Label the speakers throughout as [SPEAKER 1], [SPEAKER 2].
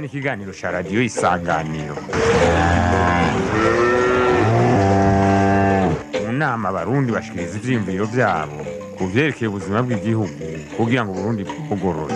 [SPEAKER 1] ikiganiro cya radiyo isanganiro mu nama abarundi bashikiriza ivyiyumviro vyabo ku vyerekeye ubuzima bw'igihugu kugira ngo uburundi bwugorore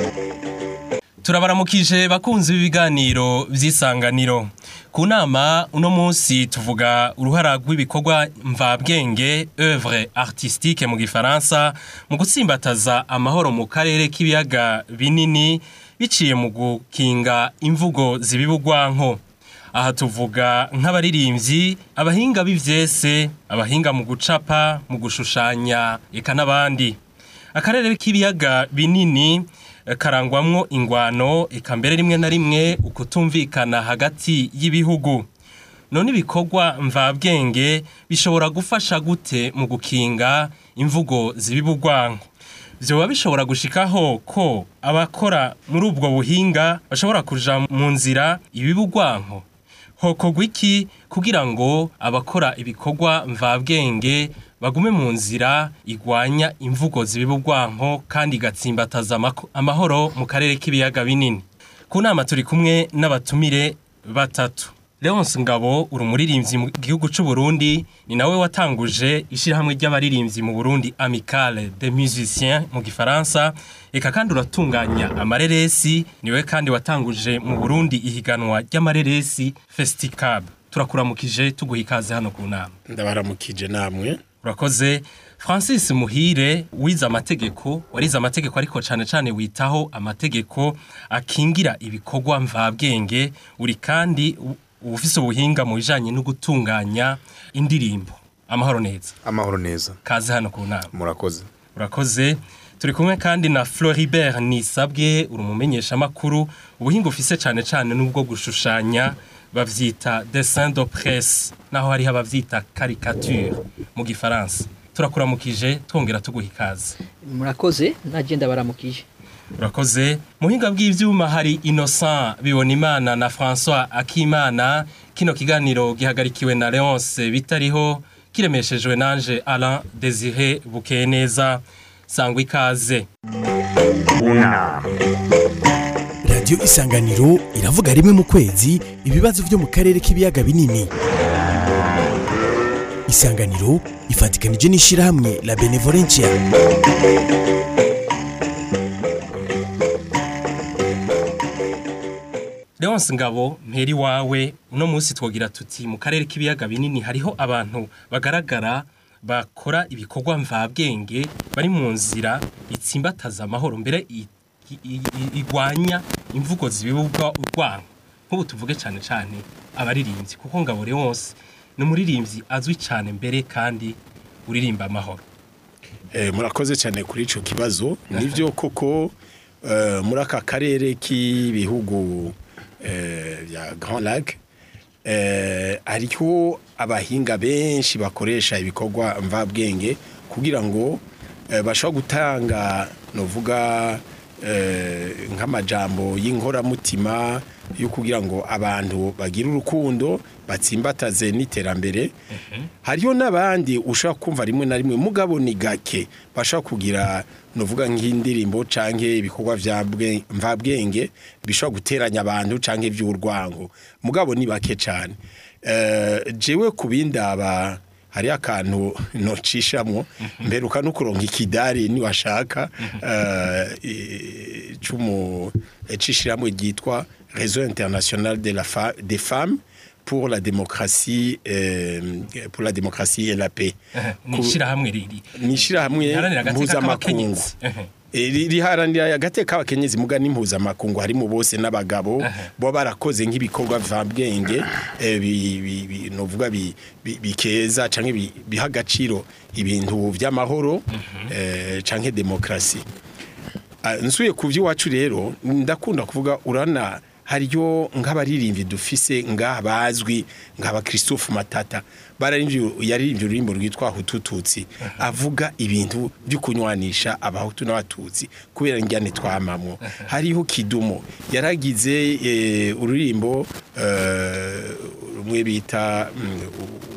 [SPEAKER 2] turabaramukije bakunzi b'ibiganiro vy'isanganiro ku nama uno munsi tuvuga uruhara rw'ibikorwa mvabwenge œuvre artistique mu gifaransa mu gutsimbataza amahoro mu karere k'ibiyaga binini biciye mu gukinga imvugo zibibugwanko aha tuvuga nk'abaririmbyi abahinga b'ivyese abahinga mu gucapa mu gushushanya eka n'abandi akarere k'ibiyaga binini eh, karangwamwo ingwano eka mbere rimwe na rimwe ukutumvikana hagati y'ibihugu none ibikorwa mvabwenge bishobora gufasha gute mu gukinga imvugo zibibugwanko vyoba bishobora gushikaho ko abakora muri ubwo buhinga bashobora kuja mu nzira ibibugwanko hokorwa iki kugira ngo abakora ibikorwa mvabwenge bagume mu nzira igwanya imvugo zibibugwanko kandi igatsimbataza amako- amahoro mu karere k'ibiyaga binini ku nama turi kumwe n'abatumire batatu Leonce Ngabo uri umuririmbyi mu gihugu c'u Burundi ni nawe watanguje ishirahamwe ry'abaririmbyi mu Burundi Amicale des Musiciens mu gifaransa eka kandi uratunganya amareresi niwe kandi watanguje mu Burundi ihiganwa ry'amareresi Festicab turakuramukije tuguha ikaze hano ku nama
[SPEAKER 3] ndabaramukije namwe
[SPEAKER 2] urakoze francis muhire wize amategeko warize amategeko ariko cyane cyane witaho amategeko akingira ibikorwa mvabwenge uri kandi u- ufise ubuhinga mu bijanye no gutunganya indirimbo amahoro neza
[SPEAKER 4] amahoro neza
[SPEAKER 2] kaze hano ku nama
[SPEAKER 4] murakoze
[SPEAKER 2] urakoze turi kumwe kandi na floribert nisabwe uri umumenyeshamakuru ubuhinga ufise cyane cyane n'ubwo gushushanya bavyita dessin de presse naho hariho abavyita caricature mu gifaransa turakuramukije twongera tuguha ikaze
[SPEAKER 5] murakoze nagenda baramukije
[SPEAKER 2] urakoze muhinga bw'ivyuma hari innocent bibonimana na françois akimana kino kiganiro gihagarikiwe na leonce bitariho kiremeshejwe nanje alain desire bukeye neza sangwa ikaze
[SPEAKER 1] mu nama
[SPEAKER 6] radiyo isanganiro iravuga rimwe mu kwezi ibibazo byo mu karere k'ibiyaga binini isanganiro ifatikanije n'ishyirahamwe la benevolencia
[SPEAKER 2] Leonce Ngabo mperi wawe uno munsi twogira tuti mu karere k'ibiyaga binini hariho abantu bagaragara bakora ibikorwa mvabwenge bari mu nzira itsimbataza amahoro mbere i- i- i- igwanya imvugo zibibwa urwango nk'ubu tuvuge cyane cyane abaririmbyi kuko Ngabo Leonce ni umuririmbyi azwi cyane mbere kandi uririmba amahoro
[SPEAKER 3] Eh, murakoze cyane kuri ico kibazo nivyo koko eh, muri aka karere k'ibihugu eh, bya Grand Lac eh, hariho abahinga benshi bakoresha ibikorwa mvabwenge kugira ngo eh, bashobora gutanga novuga eh, nk'amajambo y'inkoramutima yo kugira ngo abantu bagire urukundo batsimbataze n'iterambere hariho n'abandi ushobora kumva rimwe na rimwe mugabo ni gake bashobora kugira nuvuga nk'indirimbo canke ibikorwa vya bwe- mvabwenge bishobora guteranya abantu canke vy'urwango mugabo ni bake cane Eh, jewe kubindaba hari akantu nocishamwo mperuka no kuronka ikidari niwashaka eh, i- cumu cishiramwe ryitwa Réseau international de la fa des femmes pour la démocratie euh, pour la démocratie et la paix
[SPEAKER 2] ni ishyirahamwe riri
[SPEAKER 3] ni ishyirahamwe
[SPEAKER 2] riharanira agateka
[SPEAKER 3] mpuzamakungu
[SPEAKER 2] k'abakenyezi. Ehe.
[SPEAKER 3] Eh, ri- riharanira agateka k'abakenyezi muga n'impuzamakuru harimo bose n'abagabo bo barakoze nk'ibikorwa vabwenge eh, bi- bi- bi- novuga bi- bi- bikeza canke bi- biha agaciro ibintu vy'amahoro eh, canke demokrasi Ah, nsuye ku by'iwacu rero ndakunda kuvuga urana hariyo nk'abaririmbyi dufise ngaha bazwi nk'aba Christophe Matata bararimbye yaririmbye ururimbo rwitwa Hutututsi avuga ibintu byo kunywanisha abahutu n'abatutsi kubera njyane twamamwo hariho Kidumo yaragize eh, ururimbo eh, rumwe bita mm, wa-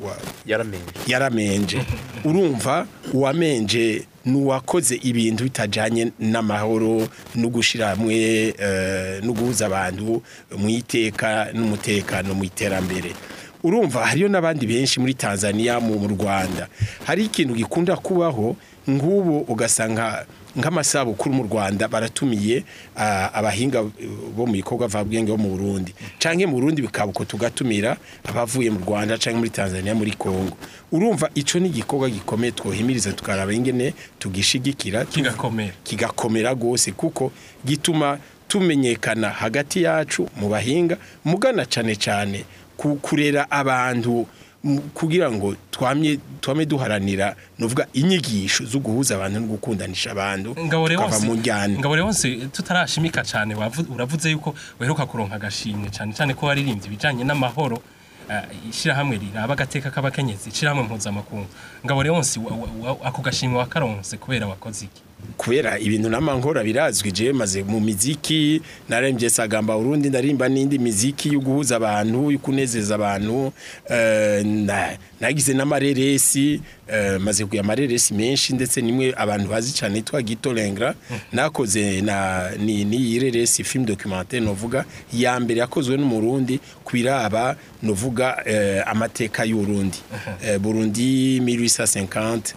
[SPEAKER 4] yaramenye
[SPEAKER 3] yaramenje urumva uwamenje n'uwakoze ibintu bitajanye n'amahoro no gushira hamwe eh, no guhuza abantu mu iteka n'umutekano mu iterambere urumva hariyo n'abandi benshi muri Tanzania mu mu Rwanda hari ikintu gikunda kubaho nk'ubu ugasanga nk'amasabukuru mu Rwanda baratumiye ah, abahinga eh, bo mu bikorwa vabwenge bo mu Burundi canke mu Burundi bikabuko tugatumira abavuye mu Rwanda canke muri Tanzania muri Kongo urumva ico ni igikorwa gikomeye twohimiriza tukaraba ingene tugishigikira
[SPEAKER 2] kigakomera
[SPEAKER 3] kigakomera gose kuko gituma tumenyekana hagati yacu mu bahinga mugana cane cane ku- kurera abantu mu- kugira ngo twamye twame duharanira novuga inyigisho zo guhuza abantu no gukundanisha abantu
[SPEAKER 2] ngabo rero
[SPEAKER 3] tukava mu
[SPEAKER 2] wose
[SPEAKER 3] njyana
[SPEAKER 2] ngabo rero wose tutarashimika cyane wavu- uravuze yuko uheruka kuronka agashimwe cyane cyane ko waririmbye ibijanye n'amahoro eh, ishirahamwe riraba agateka k'abakenyezi ishirahamwe mpuzamakungu ngabo rero wose wa- wa- wa- ako gashimwe wakaronse kubera wakoze iki
[SPEAKER 3] kubera ibintu n'amankora birazwi je maze mu miziki narembye sagamba Burundi ndarimba n'indi miziki yo guhuza abantu yo kunezeza abantu eh, na- nagize n'amareresi eh, maze kuya amareresi menshi ndetse nimwe abantu bazi cyane yitwa Gito Lengra nakoze na ni ni ireresi film documentaire novuga ya mbere yakozwe n'umurundi kwiraba novuga eh, amateka y'Urundi eh, Burundi 1850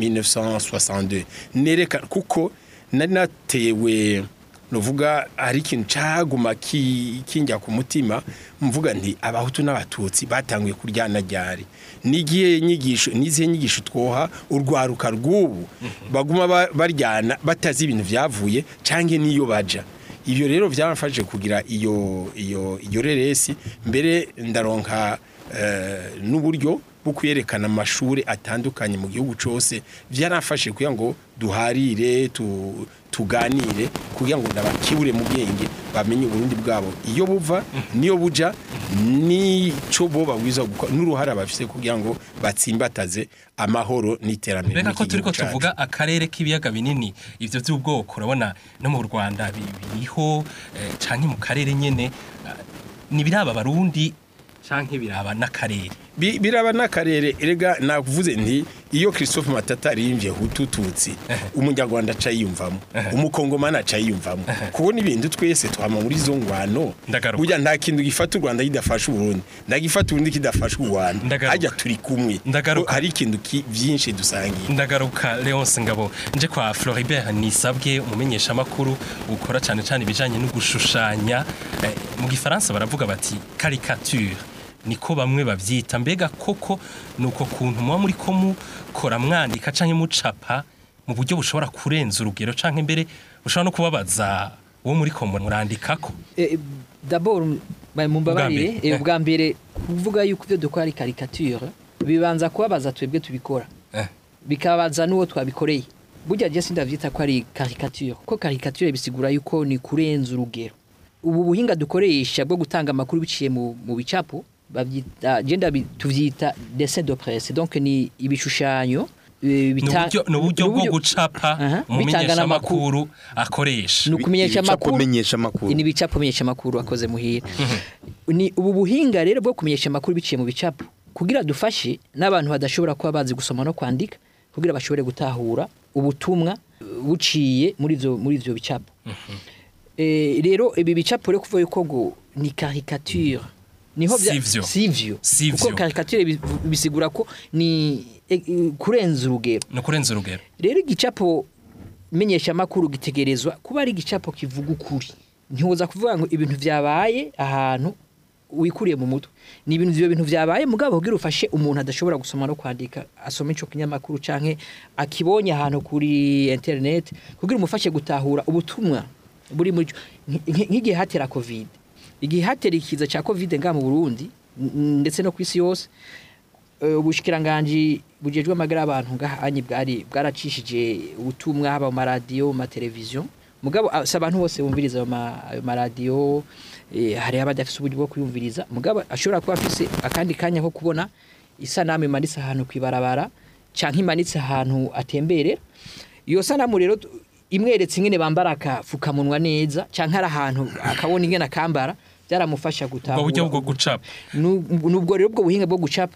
[SPEAKER 3] 1962 nereka kuko nari natewe nuvuga hari ikintu caguma ki- kinjya ku mutima mvuga nti abahutu n'abatutsi batanguye kuryana ryari nigiye nyigisho nizihe nyigisho twoha urwaruka rw'ubu baguma ba- baryana batazi ibintu vyavuye canke niyo baja ivyo rero byamfashije kugira iyo iyo iyo reresi mbere ndaronka eh, n'uburyo bwo kwerekana amashuri atandukanye mu gihugu cyose byarafashe kugira ngo duharire tu, tuganire kugira ngo ndabakibure mu bwenge bamenye uburundi bwabo iyo buva niyo buja nico bo babwiza gukora n'uruhara bafise kugira ngo batsimbataze amahoro n'iterambere
[SPEAKER 2] Mbega ko
[SPEAKER 3] ry'igihugu
[SPEAKER 2] turiko
[SPEAKER 3] cacu.
[SPEAKER 2] tuvuga akarere k'ibiyaga binini ivyo vy'ubwoko urabona no mu Rwanda bi- biriho eh, canke mu karere nyene eh, nibiraba abarundi canke biraba n'akarere
[SPEAKER 3] Bi- biraba n'akarere erega navuze nti iyo Christophe Matata arimvye hutu tutsi umunyarwanda aca yiyumvamo umukongomani aca yiyumvamo kubona ibintu twese twama muri zo ngwano
[SPEAKER 2] Ndagaruka.
[SPEAKER 3] burya nta kintu gifata u Rwanda kidafasha Uburundi ndagifata Uburundi kidafasha u Rwanda
[SPEAKER 2] Ndagaruka.
[SPEAKER 3] hajya turi kumwe
[SPEAKER 2] Ndagaruka.
[SPEAKER 3] hari ikintu ki- vyinshi dusangiye
[SPEAKER 2] ndagaruka Leonce Ngabo nje kwa Floribert Nisabwe umumenyesha makuru ukora cyane cyane ibijanye no gushushanya eh, mu gifaransa baravuga bati caricature niko bamwe bavyita mbega koko nuko kuntu muba muri ko mukora mwandika canke mucapa mu buryo bushobora kurenza urugero canke mbere bushobora no kubabaza uwo muri ko murandikako
[SPEAKER 5] Eh, d'abord ba- mumbabarire
[SPEAKER 2] Ubwa mbere.
[SPEAKER 5] eh, ubwa mbere kuvuga yuko ibyo dukora ari caricature bibanza kubabaza twebwe tubikora
[SPEAKER 2] Eh.
[SPEAKER 5] bikabaza n'uwo twabikoreye burya je sindavyita ko ari caricature ko caricature bisigura yuko ni kurenza urugero ubu buhinga dukoresha bwo gutanga amakuru biciye mu, mu bicapo bavyita je ndabi- tuvyita dessin de presse donc ni ibishushanyo eh, bita-
[SPEAKER 2] n'uburyo n'uburyo bwo
[SPEAKER 5] n'uburyo-
[SPEAKER 2] gucapa
[SPEAKER 5] Aha,
[SPEAKER 2] umumenyesha
[SPEAKER 5] bitanga n'amakuru.
[SPEAKER 2] makuru akoresha
[SPEAKER 5] ni ukumenyesha
[SPEAKER 4] Ibicapo
[SPEAKER 5] amakuru
[SPEAKER 4] menyesha amakuru.
[SPEAKER 5] ni ibicapo menyesha amakuru akoze muhira ni ubu buhinga rero bwo kumenyesha amakuru biciye mu bicapo kugira dufashe n'abantu badashobora kuba bazi gusoma no kwandika kugira bashobore gutahura ubutumwa uh, buciye muri ivyo muri ivyo bicapo Eh, rero ibi bicapo rero kuvuga yuko ngo ni caricature niho bya-
[SPEAKER 2] Sivyo.
[SPEAKER 5] sivyo
[SPEAKER 2] Sivyo.
[SPEAKER 5] kuko caricature bi- bisigura ko ni eh, eh, kurenza urugero
[SPEAKER 2] no kurenza urugero
[SPEAKER 5] rero igicapo menyeshamakuru gitegerezwa kuba ari igicapo kivuga ukuri ntiwoza kuvuga ngo ibintu vyabaye ahantu wikuriye mu mutwe ni ibintu ivyo bintu vyabaye mugabo kugira ufashe umuntu adashobora gusoma no kwandika asoma ico kinyamakuru canke akibonye ahantu kuri internet kugira umufashe gutahura ubutumwa buri muri ico- nk- nk- nk'igihe hatera covid igihe hatera ikiza ca covid ngaha mu Burundi n- ndetse no kwisi yose eh, ubushikiranganji bujejwe amagara y'abantu ngahanyi bwari bwaracishije ubutumwa haba mu maradiyo mu mateleviziyo mugabo ah, si abantu bose bumviriza ayo ma- ayo maradiyo eh, hari abadafise uburyo bwo kuyumviriza mugabo ashobora kuba afise akandi kanya ko kubona isanamu imanitse ahantu kwibarabara canke imanitse ahantu atemberera iyo sanamu rero tu- imweretse ingene bambara akafukamunwa neza canke ari ahantu akabona ingene akambara byaramufasha
[SPEAKER 2] ubwo
[SPEAKER 5] gutahura
[SPEAKER 2] buryo bwo gucapa
[SPEAKER 5] Nu- nubwo rero ubwo buhinga bwo gucapa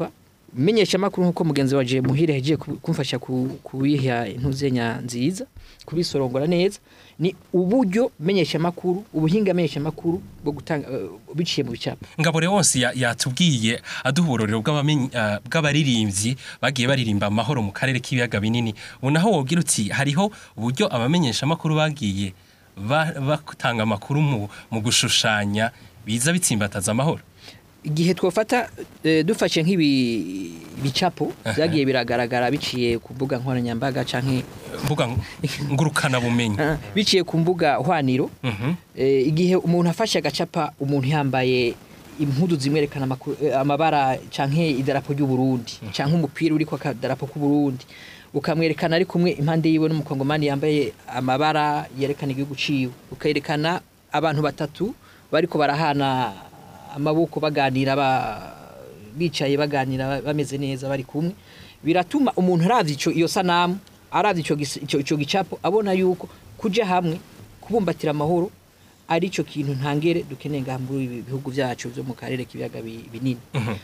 [SPEAKER 5] menyesha makuru nkuko mugenzi wa je muhire yagiye ku- kumfasha ku- kubiha intuzenya nziza kubisorongora neza ni uburyo menyesha makuru ubuhinga menyesha makuru bwo gutanga eh, biciye mu bicapo
[SPEAKER 2] ngabore wose ya- yatubwiye aduha uburorero bw'abamenyi- ah, bw'abaririmbyi bagiye baririmba amahoro mu karere k'ibiyaga binini ubu naho wogira uti hariho uburyo abamenyeshamakuru bagiye ba- batanga amakuru mu, mu gushushanya biza bitsimbataza amahoro
[SPEAKER 5] igihe twafata eh, dufashe nk'ibi bicapo byagiye biragaragara biciye ku mbuga nkoranyambaga canke
[SPEAKER 2] mbuga ngurukana bumenyi
[SPEAKER 5] ah, biciye ku mbuga hwaniro
[SPEAKER 2] Mhm.
[SPEAKER 5] Eh, igihe umuntu afashe agacapa umuntu yambaye impudu zimwerekana amaku- eh, amabara canke idarapo ry'u Burundi canke umupira uriko akadarapo k'u Burundi ukamwerekana ari kumwe impande yiwe n'umukongomani yambaye amabara yerekana igihugu ciwe ukerekana abantu batatu bariko barahana amaboko baganira ba bicaye baganira ba- bameze neza bari kumwe biratuma umuntu aravye ico iyo sanamu aravye ico gis- ico ico gicapo abona yuko kuja hamwe kubumbatira amahoro ari cyo kintu ntangere dukeneye ngaha muri ibi bihugu byacu byo mu karere k'ibiyaga bi- binini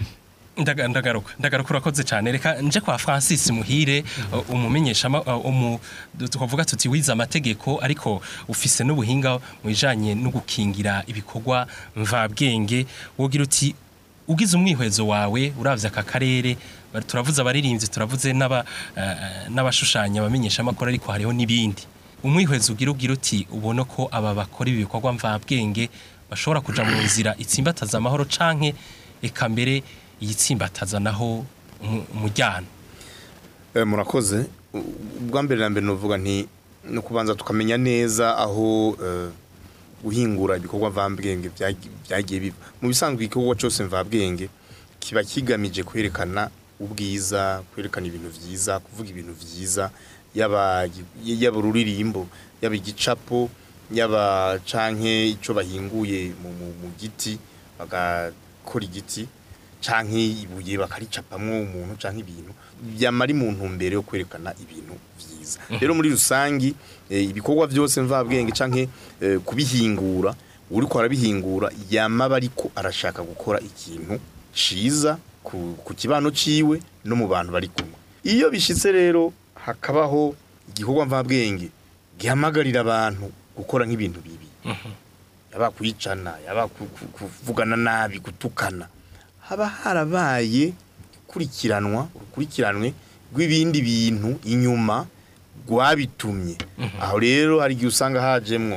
[SPEAKER 2] Ndaga- ndagaruka ndagaruka urakoze cyane reka nje kwa francis muhire uh, umumenyesha ama- uh, umu du- tukavuga tuti wize amategeko ariko ufise n'ubuhinga mu bijanye no gukingira ibikorwa mvabwenge wogira uti ugize umwihwezo wawe uravye aka karere bari- turavuze abaririmbyi turavuze n'aba eh, n'abashushanya abamenyesha amakuru ariko hariho n'ibindi umwihwezo ugira ugira uti ubona ko aba bakora ibi bikorwa mvabwenge bashobora kuja mu nzira itsimbataza amahoro canke eka mbere iyitsimbataza naho umu- umujyana
[SPEAKER 4] Eh, murakoze U- ubwa mbere na mbere novuga nti no kubanza tukamenya neza aho eh, guhingura ibikorwa mvabwenge byagi- byagiye biva mu bisanzwe igikorwa cyose mvabwenge kiba kigamije kwerekana ubwiza kwerekana ibintu byiza kuvuga ibintu byiza yaba yaba ururirimbo yaba igicapo yaba canke ico bahinguye mu, mu, mu giti bagakora igiti canke ibuye bakaricapamwo umuntu canke ibintu byamara mu ntumbero yo kwerekana ibintu vyiza rero muri rusangi eh, ibikorwa byose mvabwenge canke eh, kubihingura uriko arabihingura yamaba ariko arashaka gukora ikintu ciza ku, ku kibano ciwe no mu bantu bari kumwe iyo bishitse rero hakabaho igikorwa mvabwenge gihamagarira abantu gukora nk'ibintu bibi yaba kwicana yaba ku- ku- kuvugana nabi gutukana haba harabaye ikurikiranwa urukurikiranwe rw'ibindi bintu inyuma rwabitumye aho rero hari igihe usanga hajemwo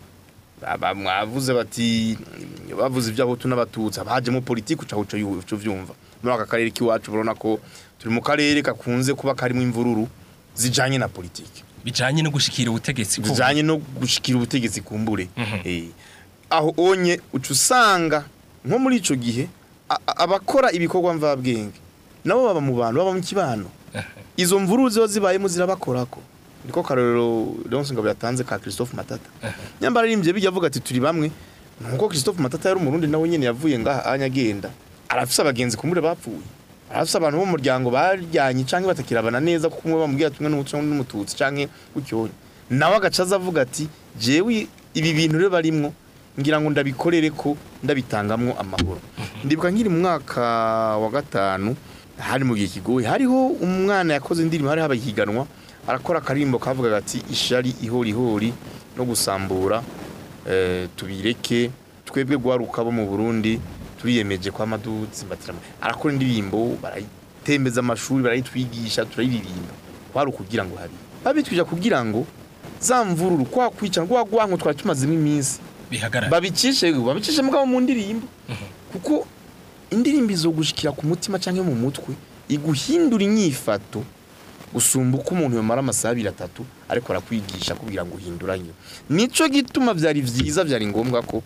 [SPEAKER 4] aba- mwavuze bati bavuze iby'abahutu n'abatutsi haba hajemo politiki uca uca yu- uca uvyumva muri aka karere k'iwacu urabona ko turi mu karere gakunze kuba karimo imvururu zijanye na politiki
[SPEAKER 2] bijanye no gushikira ubutegetsi ku-
[SPEAKER 4] zijanye no gushikira ubutegetsi kumbure Eh, aho onye uca usanga nko muri ico gihe a- a- abakora ibikorwa mvabwenge nabo baba mu bantu baba mu kibano izo mvururu ziba zibayemo zirabakorako niko karorero Leonce Ngabo yatanze ka Christophe Matata nyambara arimbye bijya avuga ati turi bamwe nuko Christophe Matata yari umurundi nawe nyene yavuye ngaha anyagenda arafise abagenzi kumure bapfuye arafise abantu bo mu muryango baryanye canke batakirabana neza kuko umwe bamubwira tumwe n'umuco n'umututsi canke gutyo nawe agacaza avuga ati jewe ibi bintu rero barimwo ngira ngo ndabikorere ko ndabitangamwo amahoro ndibuka nkiri mu mwaka wa gatanu hari mu gihe kigoye hariho umwana yakoze indirimbo hari habaye ihiganwa arakora akarimbo kavuga ati ishari ihori ihori no gusambura eh, tubireke twebwe guharuka bo mu Burundi turiyemeje kwa madutsi mbatiramo arakora indirimbo barayitembeza amashuri barayitwigisha turayiririmba kwari ukugira ngo hari babitwija kugira ngo za mvururu kwa kwicana kwa gwanko twari tumazemo iminsi
[SPEAKER 2] bihagarara
[SPEAKER 4] babicishe babicishe mugabo mu ndirimbo kuko indirimbo izogushikira ku mutima canke mu mutwe iguhindura inyifato usumba uko umuntu yomara amasaha abiri atatu ariko arakwigisha kugira ngo uhinduranye nico gituma vyari vyiza vyari ngombwa ko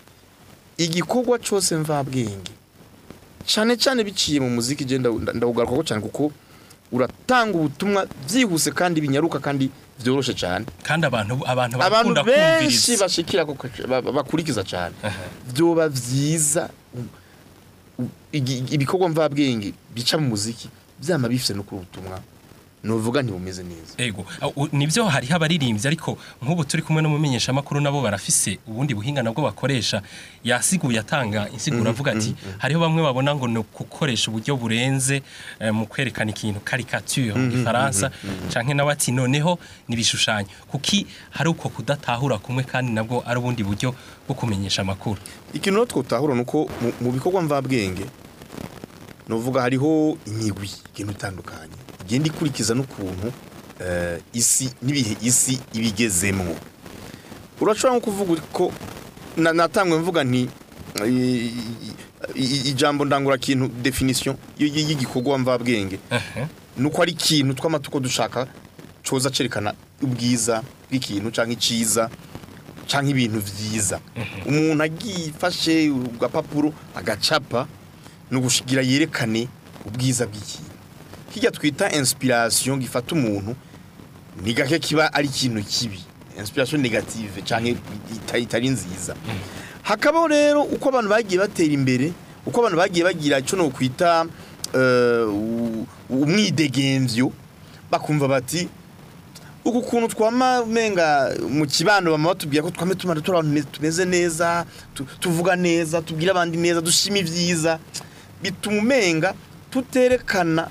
[SPEAKER 4] igikorwa cose mvabwenge cane cane biciye mu muziki je nda- ndawugaruka ko cane kuko uratanga ubutumwa vyihuse kandi binyaruka kandi vyoroshe cane
[SPEAKER 2] kandi abantu abantu
[SPEAKER 4] abantu
[SPEAKER 2] barakunda
[SPEAKER 4] benshi
[SPEAKER 2] kumviriza
[SPEAKER 4] bashikira ko ba- ba- bakurikiza cyane byoba vyiza u- u- igi- ibikorwa mvabwenge bica mu muziki byama bifise no ku butumwa nuvuga ntibumeze neza
[SPEAKER 2] Ego, uh, u- nibyo hariho abaririmbyi ariko nk'ubu turi kumwe n'umumenyesha makuru nabo barafise ubundi buhinga nabwo bakoresha yasiguye atanga insiguro avuga ati hariho bamwe babona ngo ni gukoresha uburyo burenze eh, mu kwerekana ikintu caricature mu gifaransa canke nawe ati noneho nibishushanyo kuki hari uko kudatahura kumwe kandi nabwo ari ubundi buryo bwo kumenyesha amakuru
[SPEAKER 4] ikintu rero twotahura nuko mu- mu bikorwa mvabwenge nuvuga hariho imigwi igenda itandukanye igenda ikurikiza n'ukuntu eh, isi n'ibihe isi ibigezemwo urashobora nko kuvuga ko na- natangwe mvuga nti i- i- i- ijambo ndangura kintu definition y- y- y'igikorwa mvabwenge
[SPEAKER 2] Ehe.
[SPEAKER 4] nuko ari ikintu tw'amatuko dushaka coza cerekana ubwiza bw'ikintu canke iciza canke ibintu vyiza umuntu agifashe agapapuro agacapa no gushigira yerekane ubwiza bw'ikintu kijya twita inspiration gifata umuntu ni gake kiba ari ikintu kibi inspiration negative canke ita- itari nziza hakabaho rero uko abantu bagiye batera imbere uko abantu bagiye bagira ico no kwita eh, u- umwidegemvyo bakumva bati uku kuntu twama menga mu kibano bama batubwira ko twame tumara turi abantu me- tumeze neza tu- tuvuga neza tubwira abandi neza dushima ivyiza bituma umenga tuterekana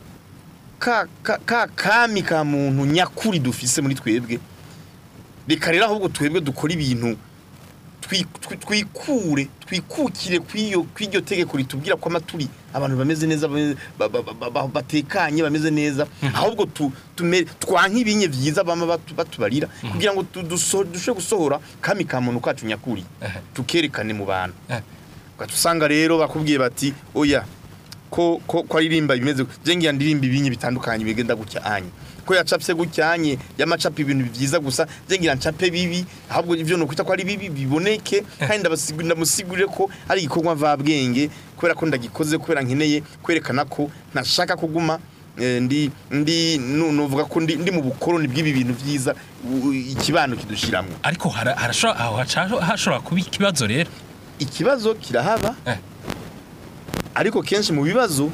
[SPEAKER 4] ka, ka, ka kami ka muntu nyakuri dufise muri twebwe reka rero ahubwo twebwe dukora ibintu twi- twi- twikure twikukire kw'iyo kw'iryo tegeko ritubwira ko amaturi abantu bameze neza bameze- ba- ba- ba- ba- batekanye bameze neza ahubwo tu- tume- twanke ibinye vyiza bama batu- batubarira kugira ngo tu- duso- dushobore gusohora kami ka muntu kacu nyakuri
[SPEAKER 2] Ehe.
[SPEAKER 4] tukerekane mu bantu
[SPEAKER 2] Eh.
[SPEAKER 4] ugaca usanga rero bakubwiye bati oya ko ko ko aririmba bimeze je ngiye ndirimba ibinyi bitandukanye bigenda gutya anye ko yacapse gucyanye yamacapa ibintu byiza gusa je ngira ncape bibi ahubwo ivyo no kwita ko ari bibi biboneke kandi ndabasigurira ndamusigurire ko ari igikorwa mvabwenge kubera ko ndagikoze kubera nkeneye kwerekana ko ntashaka kuguma eh, ndi ndi nu- nuvuga ko ndi, ndi mu bukoroni bw'ibi bintu vyiza u- ikibano kidushiramwe
[SPEAKER 2] ariko hara- harashobora aho haca- hashobora kuba ikibazo rero
[SPEAKER 4] ikibazo kirahaba
[SPEAKER 2] Eh.
[SPEAKER 4] ariko kenshi mu bibazo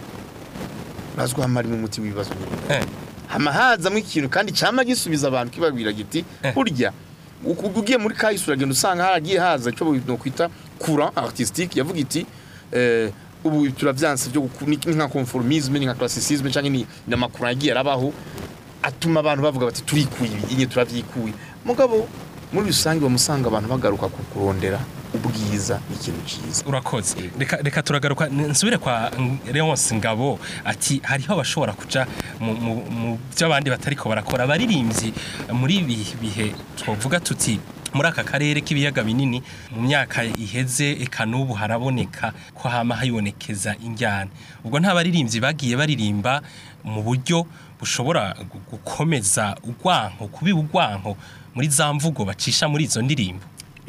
[SPEAKER 4] bazwi hamari mu muti w'ibibazo nyine
[SPEAKER 2] Eh.
[SPEAKER 4] hama hazamo ikintu kandi cyama gisubiza abantu kibabwira giti
[SPEAKER 2] Eh.
[SPEAKER 4] burya uku- ugiye muri kahise uragenda usanga haragiye haza icyo no kwita courant artistique yavuga iti eh, ubu turavyanse byo guku- ni ni nka conformisme ni nka classicisme cyangwa ni n'amakuru yagiye arabaho atuma abantu bavuga bati turikuye ibinye turavyikuye mugabo muri rusange bamusanga abantu bagaruka ku kurondera ubwiza n'ikintu cyiza
[SPEAKER 2] urakoze reka reka turagaruka n- nsubire kwa Leonce Ngabo ati hariho abashobora kuja mu- mu mu byo abandi batariko barakora abaririmbyi muri ibi bihe twovuga tuti muri aka karere k'ibiyaga binini mu myaka iheze eka n'ubu haraboneka ko hama hayibonekeza injyana ubwo nta baririmbyi bagiye baririmba mu buryo bushobora gu- gukomeza urwanko kubiba urwanko muri za mvugo bacisha muri izo ndirimbo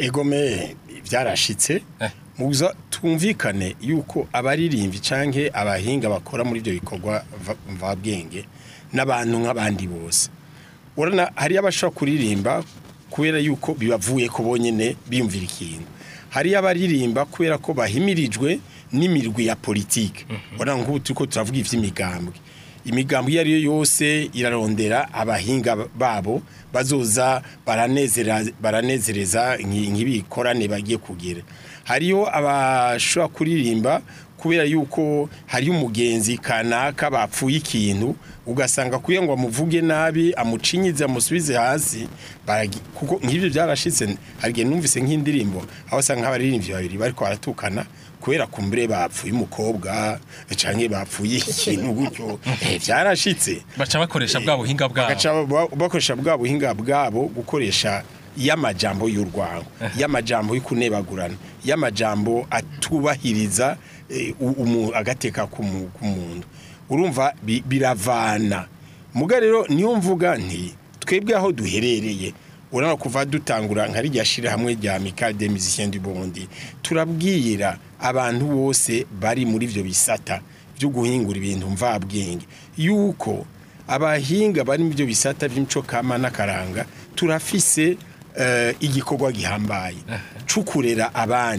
[SPEAKER 3] egome byarashitse
[SPEAKER 2] Eh.
[SPEAKER 3] muza twumvikane yuko abaririmbyi canke abahinga bakora muri ibyo bikorwa va- mvabwenge n'abantu nk'abandi bose urana hari abashobora kuririmba kubera yuko bibavuye ko bonyene biyumvira ikintu hari abaririmba kubera ko bahimirijwe n'imirwi ya politike urana nk'ubu turiko turavuga ivy'imigambwe imigambo iyo ari yo yose irarondera abahinga babo bazoza baranezera baranezereza nki- nk'ibikorane bagiye kugira hariyo abashobora kuririmba kubera yuko hariyo umugenzi kanaka bapfuye ikintu ugasanga kuye ngo amuvuge nabi amucinyize amusubize hasi baragi- kuko nk'ibyo byarashitse hari igihe numvise nk'indirimbo aho usanga nk'abaririmbyi babiri bariko baratukana kubera kumbure bapfuye umukobwa canke bapfuye ikintu gutyo Eh, byarashitse
[SPEAKER 2] baca bakoresha bwa buhinga bwabo
[SPEAKER 3] bagaca ba- bakoresha bwa buhinga bwabo gukoresha y'amajambo y'urwango y'amajambo y'ukunebagurana y'amajambo atubahiriza eh, u- umu- agateka k'umu- k'umuntu urumva bi- biravana muga rero niyo mvuga nti twebwe aho duherereye urabona kuva dutangura nka rijya shira hamwe rya Amical des Musiciens du Burundi turabwira abantu bose bari muri ivyo bisata byo guhingura ibintu mvabwenge yuko abahinga bari mu byo bisata by'imico kama n'akaranga turafise eh, igikorwa gihambaye cukurera abandi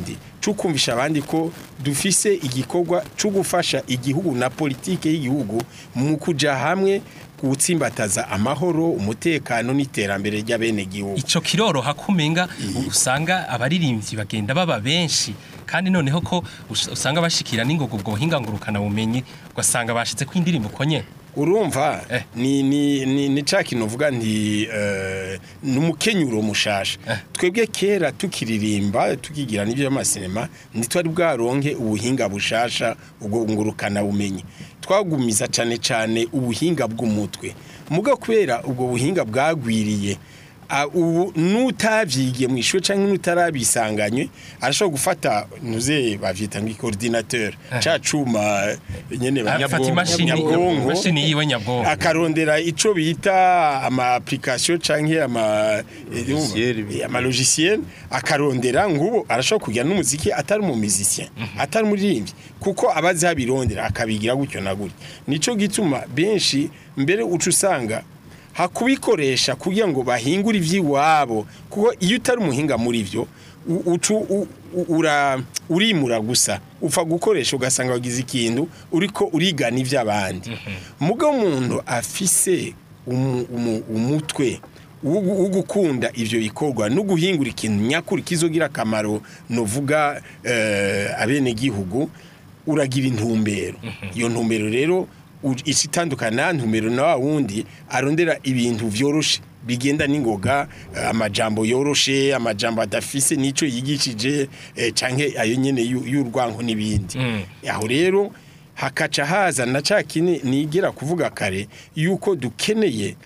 [SPEAKER 3] cyo kumvisha abandi ko dufise igikorwa cyo gufasha igihugu na politike y'igihugu mu kuja hamwe gutsimbataza amahoro umutekano n'iterambere ry'abenegihugu
[SPEAKER 2] ico kiroroha kumenga usanga abaririmbyi bagenda baba benshi kandi noneho ko us- usanga bashikira n'ingogo ubwo buhinga ngurukana bumenyi ugasanga bashize ko indirimbo konye
[SPEAKER 3] urumva
[SPEAKER 2] Eh.
[SPEAKER 3] ni ni ni ni ca kintu uvuga nti eh, ni umukenyuro mushasha
[SPEAKER 2] Eh.
[SPEAKER 3] twebwe kera tukiririmba tukigira n'ibyo by'amasinema ntitwari bwaronke ubuhinga bushasha ubwo ngurukana bumenyi twagumiza cane cane ubuhinga bw'umutwe muga kubera ubwo buhinga bwagwiriye a- ubu n'utavyigiye mu ishuri canke n'utarabisanganywe arashobora gufata nuze bavyita ngo coordinateur ca cuma nyene
[SPEAKER 2] afata imashini
[SPEAKER 3] nyabwonko
[SPEAKER 2] imashini yiwe nyabwonko
[SPEAKER 3] akarondera ico bita ama application canke ama
[SPEAKER 4] Logiciel.
[SPEAKER 3] eh, ama logiciel akarondera ngubo arashobora kugira n'umuziki atari mu musicien atari umuririmbyi kuko abazi abirondera akabigira gutyo na gutyo nico gituma benshi mbere uca usanga hakubikoresha kugira ngo bahingure ivy'iwabo kuko iyo utari umuhinga muri vyo u- ucu u- u- ura urimura gusa upfa gukoresha ugasanga wagize ikintu uriko urigana ivy'abandi mugo umuntu afise umu- umu- umutwe wo gu- wo gukunda ivyo bikorwa no guhingura ikintu nyakuri kizogira akamaro novuga eh, abene gihugu uragira intumbero iyo ntumbero rero u- ica itandukana na ntumbero na wa wundi arondera ibintu vyoroshe bigenda n'ingoga eh, amajambo yoroshe amajambo adafise nico yigishije eh, canke ayo nyene yu- y'urwanko n'ibindi
[SPEAKER 2] Mm.
[SPEAKER 3] aho rero hakaca haza na ca kine nigera kuvuga kare yuko dukeneye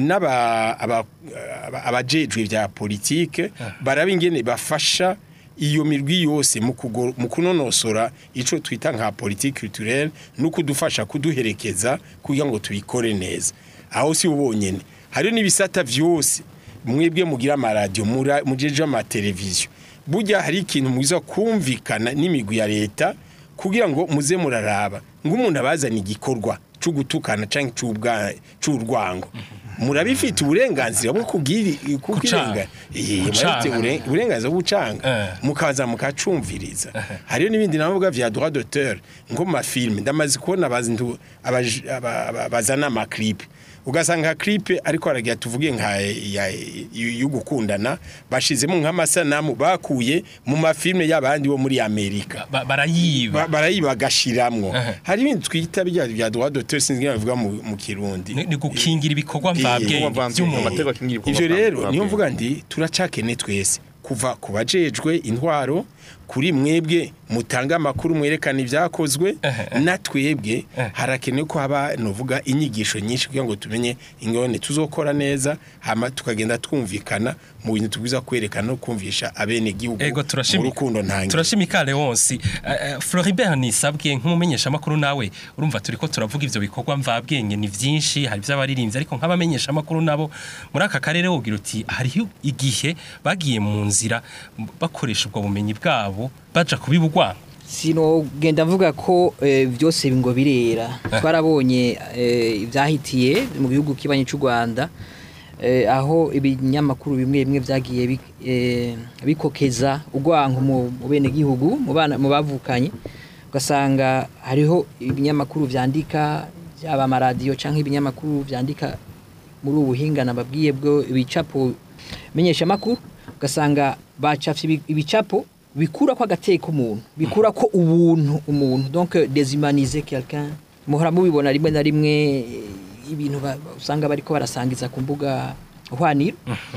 [SPEAKER 3] n'aba aba- aba- abajejwe vya politike baraba ingene bafasha iyo mirwi yose mu kugo- mu kunonosora ico twita nka politique culturelle no kudufasha kuduherekeza kugira ngo tubikore neza aho si ubonyene hariho n'ibisata vyose mwebwe mugira amaradiyo mura- mujeje amateleviziyo burya hari ikintu mwiza kumvikana n'imigwi ya leta kugira ngo muze muraraba ng'umuntu abazana igikorwa cyo gutukana cyangwa cy'ubwa- c'urwango murabifite uburenganzira bwo kubwira kubwirenga Eh,
[SPEAKER 2] Gucanga.
[SPEAKER 3] murabifite ubure- uburenganzira bwo gucanga
[SPEAKER 2] Eh.
[SPEAKER 3] mukaza mukacumviriza hariyo n'ibindi navuga vya droit d'auteur ngo mu mafilme ndamaze kubona abazindu abaj- aba- aba- bazana amaklipe ugasanga clip ariko aragira tuvuge nka ya- yo gukundana bashizemo nk'amasanamu bakuye mu mafilme y'abandi bo muri Amerika
[SPEAKER 2] Ba- barayiba
[SPEAKER 3] Ba- barayiba bagashiramwo
[SPEAKER 2] Aha.
[SPEAKER 3] hari ibindi twita bya bya droit d'auteur sinzi ngira bivuga mu mu kirundi
[SPEAKER 2] ni ni gukingira ibikorwa
[SPEAKER 3] Eh,
[SPEAKER 2] mvabwenge
[SPEAKER 4] ibikorwa
[SPEAKER 2] by'umuntu
[SPEAKER 4] amategeko akingira ibikorwa
[SPEAKER 3] ivyo rero
[SPEAKER 4] mvabwenge.
[SPEAKER 3] niyo mvuga ndi turacakene twese kuva ku bajejwe intwaro kuri mwebwe mutanga amakuru mwerekana ibyakozwe
[SPEAKER 2] Ehe.
[SPEAKER 3] na twebwe
[SPEAKER 2] Eh.
[SPEAKER 3] harakenewe ko haba novuga inyigisho nyinshi kugira ngo tumenye ingone tuzokora neza hama tukagenda twumvikana mu bintu tubwiza kwerekana no kumvisha abene gihugu
[SPEAKER 2] ego
[SPEAKER 3] mu
[SPEAKER 2] turashimika
[SPEAKER 3] rukundo ntange
[SPEAKER 2] turashimika Leonce uh, Floribert nisabwe nk'umumenyesha makuru nawe urumva turiko turavuga ivyo bikorwa mvabwenge ni vyinshi hari vy'abaririmbyi ariko nk'abamenyesha makuru nabo muri aka karere wogira uti hariho igihe bagiye mu nzira m- bakoresha ubwo bumenyi bwabo baja kubibugwa
[SPEAKER 5] sinogenda mvuga ko eh, byose ngo birera twarabonye eh, ibyahitiye mu gihugu kibanyi cy'u Rwanda eh, aho ibinyamakuru bimwe bimwe byagiye bi- eh, bikokeza urwanko mu mu bene gihugu mu bana mu bavukanye ugasanga hariho ibinyamakuru vyandika byaba amaradiyo cyangwa ibinyamakuru vyandika muri ubu buhinga nababwiye bwo ibicapo menyesha makuru ugasanga bacafye ibi- ibicapo bikura ko agateka umuntu bikura ko ubuntu umuntu donc déshumaniser quelqu'un muhora mubibona rimwe na rimwe eh, ibintu ba- ba- usanga bariko barasangiza ku mbuga hwaniro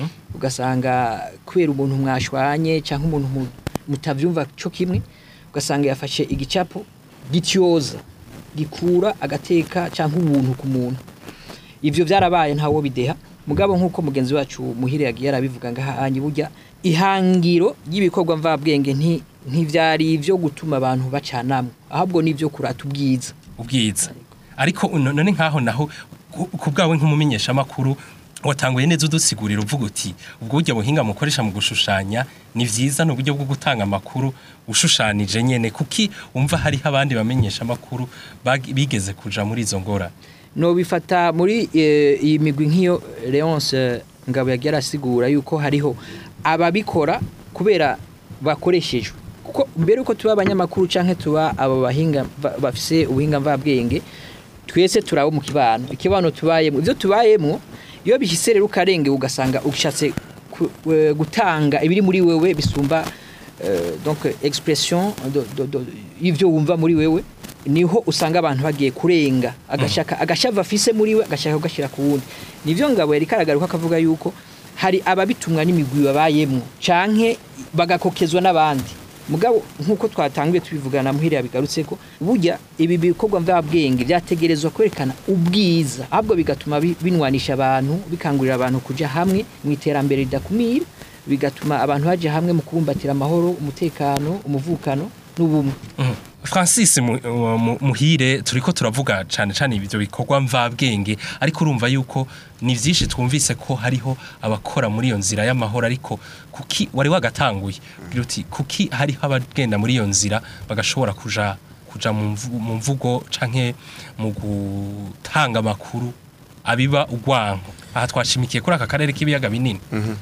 [SPEAKER 5] ugasanga kubera umuntu mwashwanye cyangwa umuntu mu- mutavyumva cyo kimwe ugasanga yafashe igicapo gityoza gikura agateka cyangwa ubuntu ku muntu ivyo byarabaye ntawo bideha mugabo nk'uko mugenzi wacu muhire yagiye arabivuga ngahanyi burya ihangiro ry'ibikorwa mvabwenge nti ntivyari ivyo gutuma abantu bacanamwe ahubwo nivyo kurata ubwiza
[SPEAKER 2] ubwiza ariko uno- none nkaho naho ku- ku bwawe nk'umumenyesha makuru watanguye neza udusigurira uvuga uti ubwo buryo buhinga mukoresha mu gushushanya ni vyiza ni uburyo bwo gutanga amakuru ushushanije nyene kuki umva hariho abandi bamenyesha amakuru bag- bigeze kuja muri izo ngora
[SPEAKER 5] no bifata muri eh, iyi migwi nk'iyo Leonce Ngabo yagiye arasigura yuko hariho ababikora kubera bakoreshejwe kuko mbere uko tuba abanyamakuru canke tuba abo bahinga ba- bafise ubuhinga mvabwenge twese turabo mu kibano ikibano tubayemo ivyo tubayemo iyo bishise rero ukarenge ugasanga ushatse ku- eh, gutanga ibiri muri wewe bisumba euh, donc expression do- do- do- y'ivyo wumva muri wewe niho usanga abantu bagiye kurenga agashaka agashava afise muri we agashaka kugashira ku wundi nivyo ngabo yari karagaruka akavuga yuko hari ababitumwa n'imigwi babayemwo canke bagakokezwa n'abandi mugabo nkuko twatanguye tubivugana muhiriya bigarutse ko burya ibi bikorwa mvabwenge byategerezwa kwerekana ubwiza ahubwo bigatuma bi- binwanisha abantu bikangurira abantu kuja hamwe mu iterambere ridakumira bigatuma abantu baje hamwe mu kubumbatira amahoro umutekano umuvukano n'ubumwe
[SPEAKER 2] Mhm. Francis Mu- Mu- Muhire turiko turavuga cane cane ibyo bikorwa mvabwenge ariko urumva yuko ni vyinshi twumvise ko hariho abakora muri iyo nzira y'amahoro ariko kuki wari wagatanguye ugira uti kuki hariho abagenda muri iyo nzira bagashobora kuja kuja mu mvu- mu mvugo canke mu gutanga amakuru abiba ugwanko aha twashimikiye kuri aka karere k'ibiyaga binini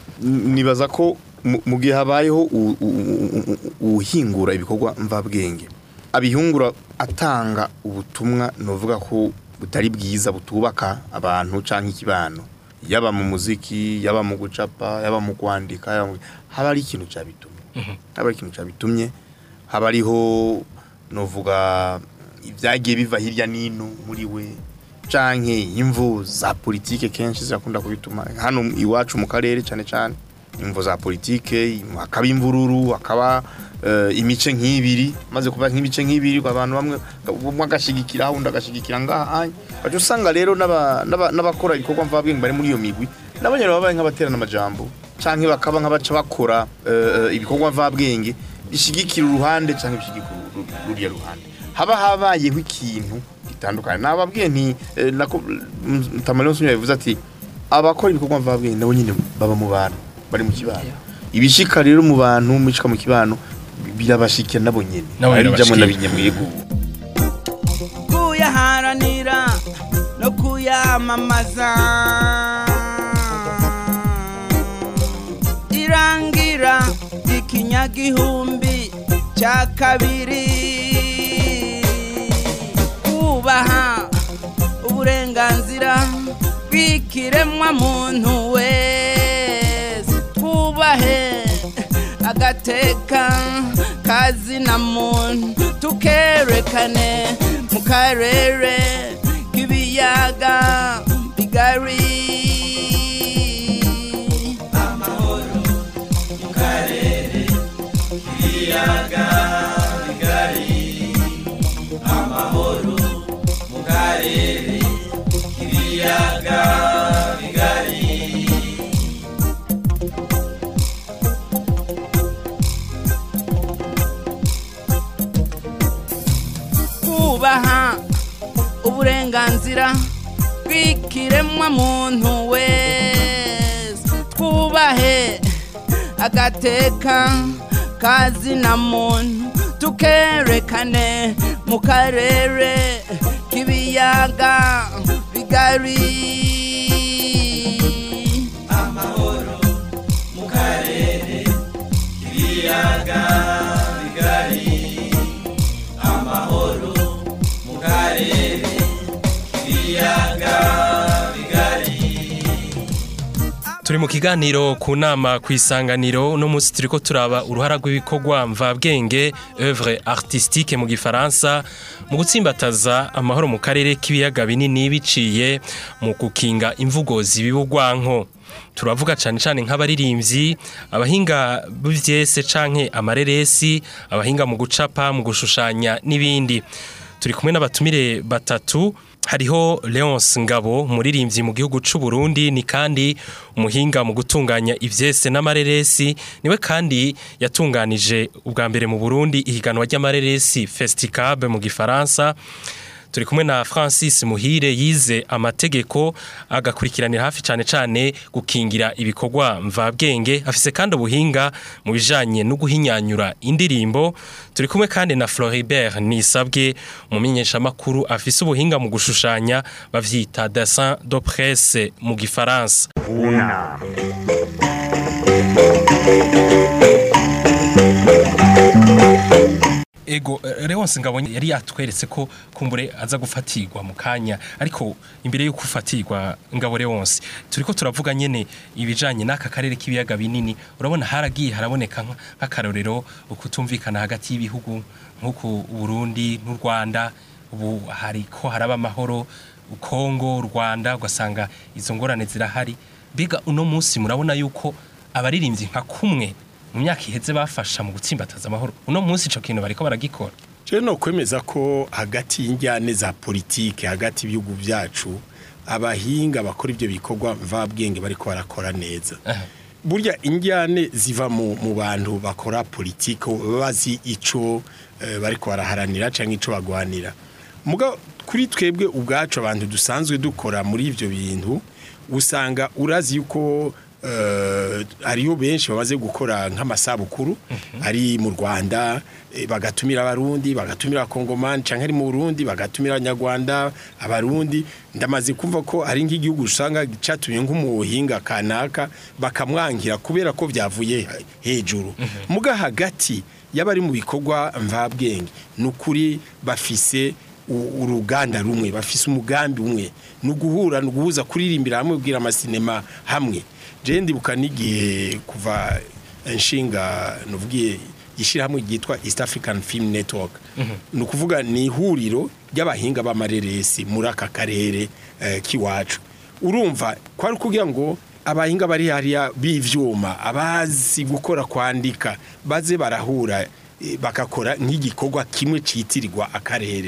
[SPEAKER 4] nibaza ko mu- mu gihe habayeho u- u- u- u- uwuhingura ibikorwa mvabwenge abihungura atanga ubutumwa novuga ko butari bwiza butubaka abantu canke ikibano yaba mu muziki yaba mu gucapa yaba mu kwandika yaba mu- haba ari ikintu cabitumye haba ari ikintu cabitumye haba ariho novuga ibyagiye biva hirya n'ino muri we canke imvu za politike kenshi zirakunda kubituma hano iwacu mu karere cyane cyane imvu za politike hakaba imvururu hakaba eh, imice nk'ibiri maze kuba nk'ibice nk'ibiri abantu bamwe umwe agashigikira undi agashigikira ngaha baje usanga rero n'aba- n'aba- n'abakora ibikorwa mvabwenge bari muri iyo migwi nabo nyene babaye nk'abaterana amajambo canke bakaba nk'abaca bakora eh, eh, ibikorwa mvabwenge bishigikira uruhande canke bishigikira uru- uru- ruriya ruhande haba habayeho ikintu gitandukanye nababwiye nti eh, nako Tamalon Sunya yavuze ati abakora ibikorwa mvabwenge nabo nyine baba mu bantu bari mu kibano ibishika rero mu bantu mubishika mu kibano birabashikira nabo nyene
[SPEAKER 2] Nabo
[SPEAKER 4] ari jamwe
[SPEAKER 2] birabashikira.
[SPEAKER 4] nabinyamwego
[SPEAKER 7] kuyaharanira no kuyamamaza irangira ikinyagihumbi cya kabiri kubaha uburenganzira bw'ikiremwa muntu wese twubahe agateka kazina muntu tukerekane mu karere k'ibiyaga bigari kubaha uburenganzira bw'ikiremwa muntu wese twubahe agateka kazina muntu tukerekane mu karere k'ibiyaga bigari
[SPEAKER 2] turi mu kiganiro ku nama ku isanganiro uno munsi turiko turaba uruhara rw'ibikorwa mvabwenge œuvre artistique mu gifaransa mu gutsimbataza amahoro mu karere k'ibiyaga binini biciye mu gukinga imvugo zibibugwanko turavuga cyane cyane nk'abaririmbyi abahinga b'ivyese canke amareresi abahinga mu gucapa mu gushushanya n'ibindi turi kumwe n'abatumire batatu hariho Leonce Ngabo umuririmbyi mu gihugu c'u Burundi ni kandi umuhinga mu gutunganya ivyese n'amareresi niwe kandi yatunganije ubwa mbere mu Burundi ihiganwa ry'amareresi Festicab mu gifaransa turi kumwe na Francis Muhire yize amategeko agakurikiranira hafi cyane cyane gukingira ibikorwa mvabwenge afise kandi ubuhinga mu bijanye no guhinyanyura indirimbo turi kumwe kandi na Floribert Nisabwe umumenyesha makuru afise ubuhinga mu gushushanya bavyita dessin de presse mu gifaransa
[SPEAKER 1] Una.
[SPEAKER 2] ego eh, Leonce Ngabonye yari yatweretse ko kumbure aza gufatirwa mu kanya ariko imbere yo gufatirwa Ngabo Leonce turiko turavuga nyene ibijanye n'aka karere k'ibiyaga binini urabona haragiye haraboneka nka- nk'akarorero ukutumvikana hagati y'ibihugu nk'uku Burundi n'u Rwanda ubu hariko haraba amahoro Kongo Rwanda ugasanga izo ngorane zirahari biga uno munsi murabona yuko abaririmbyi nka kumwe mu myaka iheze bafasha mu gutsimbataza amahoro uno munsi ico kintu bariko baragikora
[SPEAKER 3] Je no kwemeza ko hagati y'injyane za politike hagati y'ibihugu byacu abahinga bakora ibyo bikorwa mvabwenge bariko barakora neza
[SPEAKER 2] Aha.
[SPEAKER 3] burya injyane ziva mu, mu bantu bakora politike bazi ico eh, bariko baraharanira canke ico bagwanira muga kuri twebwe ubwacu abantu dusanzwe dukora muri ivyo bintu usanga urazi yuko eh, hariho benshi bamaze gukora nk'amasabukuru ari mu Rwanda eh, bagatumira abarundi bagatumira abakongomani canke ari mu Burundi bagatumira abanyarwanda abarundi ndamaze kumva ko ari nk'igihugu usanga catumye nk'umuhinga kanaka bakamwangira kubera ko byavuye hejuru muga hagati y'abari mu bikorwa mvabwenge ni ukuri bafise u- uruganda rumwe bafise umugambi umwe ni uguhura ni uguhuza kuririmbira hamwe kubwira amasinema hamwe je ndibuka n'igihe kuva inshinga nuvugiye ishyirahamwe ryitwa East African Film Network ni ukuvuga ni ihuriro ry'abahinga b'amareresi muri aka karere eh, k'iwacu urumva kwari kugira ngo abahinga bari hariya b'ivyuma abazi gukora kwandika baze barahura eh, bakakora nk'igikorwa kimwe citirirwa akarere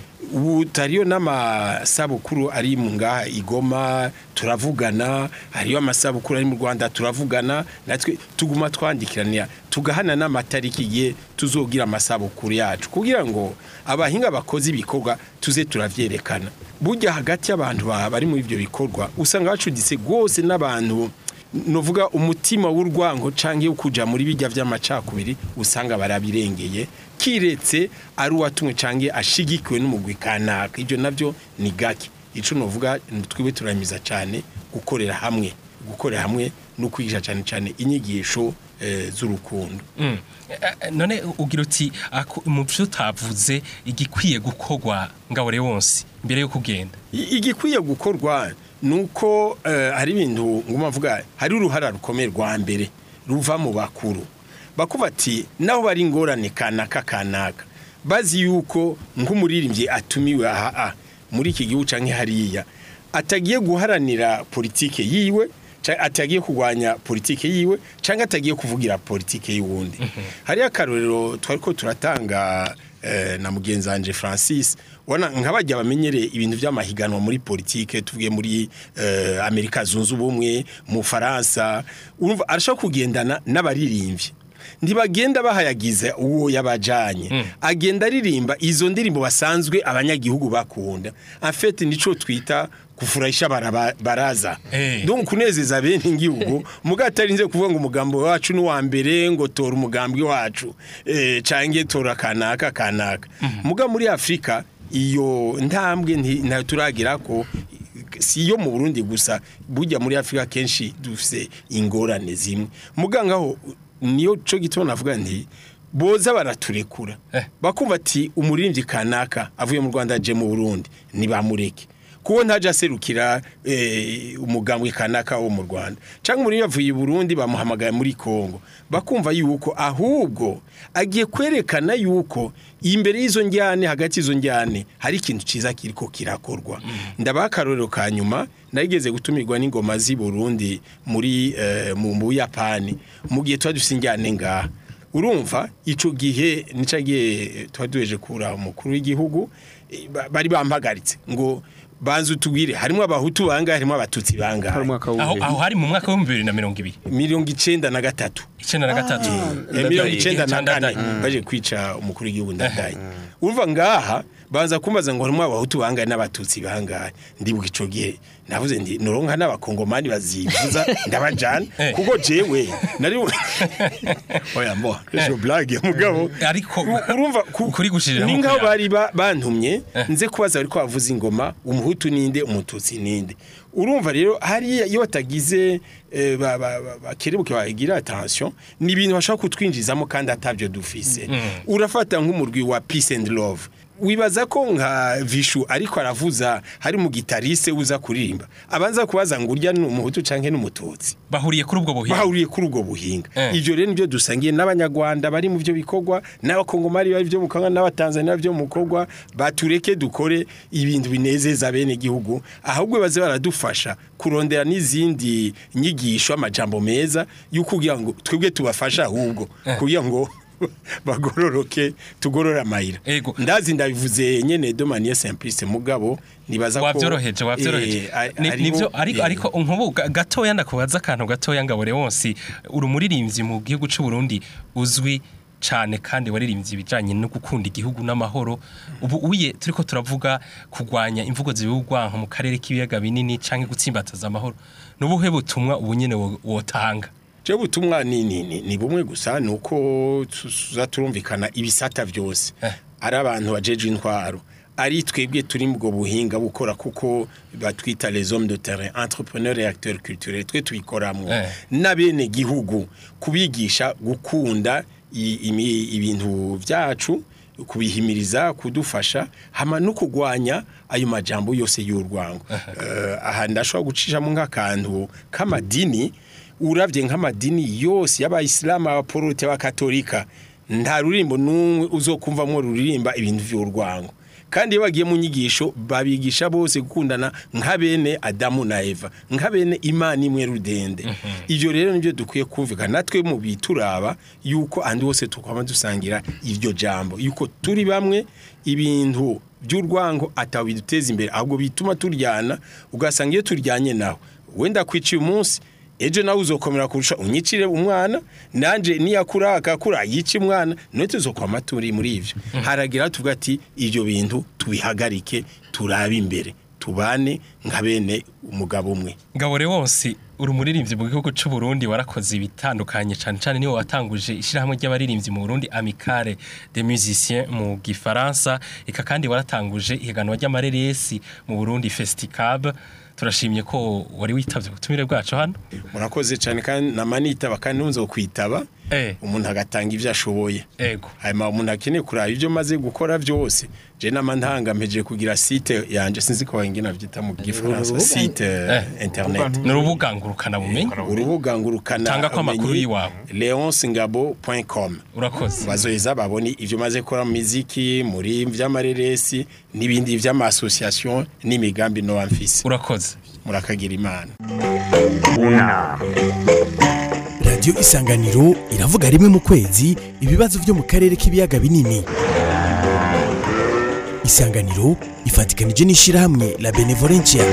[SPEAKER 3] ubu tariyo n'amasabukuru ari mu ngaha igoma turavugana hariyo amasabukuru ari mu rwanda turavugana natwe tuguma twandikiranira tugahana n'amatariki ye tuzogira amasabukuru yacu kugira ngo abahinga bakoze ibikorwa tuze turavyerekana burya hagati y'abantu ba- bari muri ibyo bikorwa usanga bacuditse rwose n'abantu novuga umutima w'urwango canke wo kuja muri bijya vy'amacakubiri usanga barabirengeye kiretse ari uwatumwe canke ashigikiwe n'umugwi kanaka ivyo navyo ni gake ico novuga twiwe turamiza cane gukorera hamwe gukorera hamwe no kwigisha cane cane inyigisho eh, z'urukundo
[SPEAKER 2] Mm. Eh, eh, none ugira uti ako- mu byo utavuze igikwiye gukorwa ngabore wonse mbere yo kugenda
[SPEAKER 3] I- igikwiye gukorwa nuko eh, hari ibintu nguma mvuga hari uruhara rukomeye rwa mbere ruva mu bakuru bakuva ati naho bari ingorane kanaka kanaka bazi yuko nk'umuririmbyi atumiwe aha ah, muri iki gihugu canke hariya atagiye guharanira politike yiwe ca- atagiye kurwanya politike yiwe cyangwa atagiye kuvugira politike y'uwundi hariyo akarorero twari ko turatanga eh, na mugenzi wanje Francis ubona nk'abajya bamenyereye ibintu by'amahiganwa muri politike tuvuge muri eh, Amerika zunze ubumwe mu Faransa urumva arashaka kugendana n'abaririmbyi ntibagenda bahayagiza uwo yabajanye agenda aririmba izo ndirimbo basanzwe abanyagihugu bakunda afete nico twita kufurahisha baraba- baraza
[SPEAKER 2] Eh.
[SPEAKER 3] donc kunezeza bene igihugu muga atarinze kuvuga ngo umugambi wacu ni wa mbere ngo tora umugambi wacu eh cange tora kanaka kanaka muga muri Afrika iyo ntambwe nti- ntayo turagira ko si yo mu Burundi gusa burya muri Afrika kenshi dufise ingorane zimwe muganga ho niyo cyo gituma navuga nti boza baraturekura
[SPEAKER 2] Eh.
[SPEAKER 3] bakumva ati umuririmbyi kanaka avuye mu Rwanda aje mu Burundi ntibamureke kuko ntaje aserukira eh, umugambwe kanaka wo mu Rwanda cyangwa umuririmbyi avuye i Burundi bamuhamagaye muri Kongo bakumva yuko ahubwo agiye kwerekana yuko imbere y'izo njyane hagati y'izo njyane hari ikintu ciza kiriko kirakorwa ndabaha akarorero ka nyuma narigeze gutumirwa n'ingoma z'i Burundi muri eh, mu mu Buyapani mu gihe twari dufite injyane ngaha urumva ico gihe nica gihe twari duheje kura umukuru w'igihugu eh, ba- bari bampagaritse ngo banze utubwire harimo abahutu bangahe harimo abatutsi
[SPEAKER 4] hari
[SPEAKER 3] bangahe
[SPEAKER 4] umwaka
[SPEAKER 2] aho
[SPEAKER 4] w'ubuhe
[SPEAKER 2] aho hari mu mwaka w'ibihumbi bibiri na mirongo ibiri
[SPEAKER 3] mirongo icenda na gatatu
[SPEAKER 2] icenda na gatatu
[SPEAKER 3] Eh, mirongo icenda na
[SPEAKER 2] Ndadaye.
[SPEAKER 3] kane baje kwica umukuru w'igihugu ndadaye urumva ngaha baza kumbaza ngo harimo abahutu bangahe n'abatutsi bangahe ndibuka ico gihe navuze ndi noronka n'abakongomani bazivuza ndabajana
[SPEAKER 2] Eh.
[SPEAKER 3] kuko jewe nari oya mo ejo blague mugabo
[SPEAKER 2] ariko
[SPEAKER 3] urumva ku-
[SPEAKER 2] kuri gushirira
[SPEAKER 3] ni ngaho bari ba- bantumye nze kubaza bariko bavuza ingoma umuhutu ninde umututsi ninde urumva rero hariya iyo batagize eh, ba- ba- ba- bakerebuke bagira attention ni ibintu bashaka kutwinjizamo kandi atabyo dufise urafata nk'umurwi wa peace and love wibaza ko nka vishu ariko aravuza hari mu gitariste uza kuririmba abanza kubaza ngo urya ni umuhutu canke n'umututsi
[SPEAKER 2] bahuriye kuri ubwo buhinga
[SPEAKER 3] bahuriye kuri ubwo buhinga
[SPEAKER 2] Eh.
[SPEAKER 3] ivyo rero nibyo dusangiye n'abanyarwanda bari mu byo bikorwa n'abakongomari bari byo mu bikorwa n'abatanzania byo mu bikorwa batureke dukore ibintu binezeza bene gihugu ahubwo baze baradufasha kurondera n'izindi nyigisho amajambo meza y'ukugira ngo twebwe tubafasha ahubwo kugira ngo bagororoke tugorore amayira
[SPEAKER 2] Ego.
[SPEAKER 3] ndazi ndabivuze nyene de manière simpliste mugabo nibaza ko
[SPEAKER 2] wabyoroheje wabyoroheje
[SPEAKER 3] eh, a-
[SPEAKER 2] Ni-
[SPEAKER 3] hariho-
[SPEAKER 2] nivyo ariko
[SPEAKER 3] eh,
[SPEAKER 2] ariko nkubu ga- gatoya ndakubaza akantu gatoya ngabore wonsi uri umuririmbyi mu gihugu cy'u Burundi uzwi cyane kandi waririmbye ibijanye no gukunda igihugu n'amahoro ubu uye turiko turavuga kugwanya imvugo zibugwanka mu karere k'ibiyaga binini canke gutsimbataza amahoro nubuhe butumwa ubu nyene wo- wotanga
[SPEAKER 3] Je butumwa ni, ni, ni, ni bumwe gusa nuko tuza turumvikana ibisata byose
[SPEAKER 2] Eh.
[SPEAKER 3] ari abantu bajeje intwaro ari twebwe turi mu bwo buhinga bukora kuko batwita les hommes de terrain entrepreneurs et acteurs culturels twe tubikoramwo
[SPEAKER 2] Eh.
[SPEAKER 3] n'abene gihugu kubigisha gukunda i- imi- ibintu byacu kubihimiriza kudufasha hama no kugwanya ayo majambo yose y'urwango Eh, aha ndashobora gucishamo nk'akantu k'amadini uravye nk'amadini yose y'abayisilamu abaporote abakatolika nta rurimbo n'umwe uzokumvamwo ruririmba ibintu vy'urwango kandi iyo bagiye mu nyigisho babigisha bose gukundana nka bene adamu na eva nka bene imana imwe rudende ivyo rero nivyo dukwiye kumvikana natwe mu bituraba yuko andi hose tukwama dusangira iryo jambo yuko turi bamwe ibintu by'urwango atawe biduteza imbere ahubwo bituma turyana ugasanga iyo turyanye nawe wenda kwiciye umunsi ejo nawe uzokomera kurusha unyicire umwana nanje niyakura akakura yica umwana none tuzokwama turi muri ivyo haragira tuvuga ati ivyo bintu tubihagarike turabe imbere tubane nka bene umugabo umwe
[SPEAKER 2] Ngabore wonsi uri umuririmbyi mu gihugu cy'u Burundi warakoze ibitandukanye cyane cyane niwe watanguje ishyirahamwe ry'abaririmbyi mu Burundi Amicale des Musiciens mu Gifaransa eka kandi waratanguje ihiganwa ry'amareresi mu Burundi Festicab turashimye ko wari witavye ubutumire bwacu hano
[SPEAKER 3] murakoze cyane kandi namanitaba kandi nunze kwitaba
[SPEAKER 2] Eh.
[SPEAKER 3] umuntu agatanga ivyo ashoboye
[SPEAKER 2] ego
[SPEAKER 3] hanyuma umuntu akeneye kuraba ibyo maze gukora byose je nama ntangampeje kugira site yanje sinzi ko wengena vyita mu gifaransa
[SPEAKER 5] Urubuga-
[SPEAKER 3] site
[SPEAKER 2] Eh.
[SPEAKER 3] internet
[SPEAKER 2] ni urubuga ngurukana bumenyi
[SPEAKER 3] urubuga ngurukana
[SPEAKER 2] Tanga ko amakuru
[SPEAKER 3] ubumenyi,
[SPEAKER 2] y'iwawe.
[SPEAKER 3] leonsingabo.com
[SPEAKER 2] urakoze
[SPEAKER 3] bazoheza babone ivyo maze gukora mu miziki muri vy'amareresi n'ibindi vy'amasosiyasiyo n'imigambi noba mfise
[SPEAKER 2] urakoze
[SPEAKER 3] murakagira imana
[SPEAKER 1] unama
[SPEAKER 6] radiyo isanganiro iravuga rimwe mu kwezi ibibazo byo mu karere k'ibiyaga binini isanganiro ifatikanije n'ishyirahamwe la benevolencia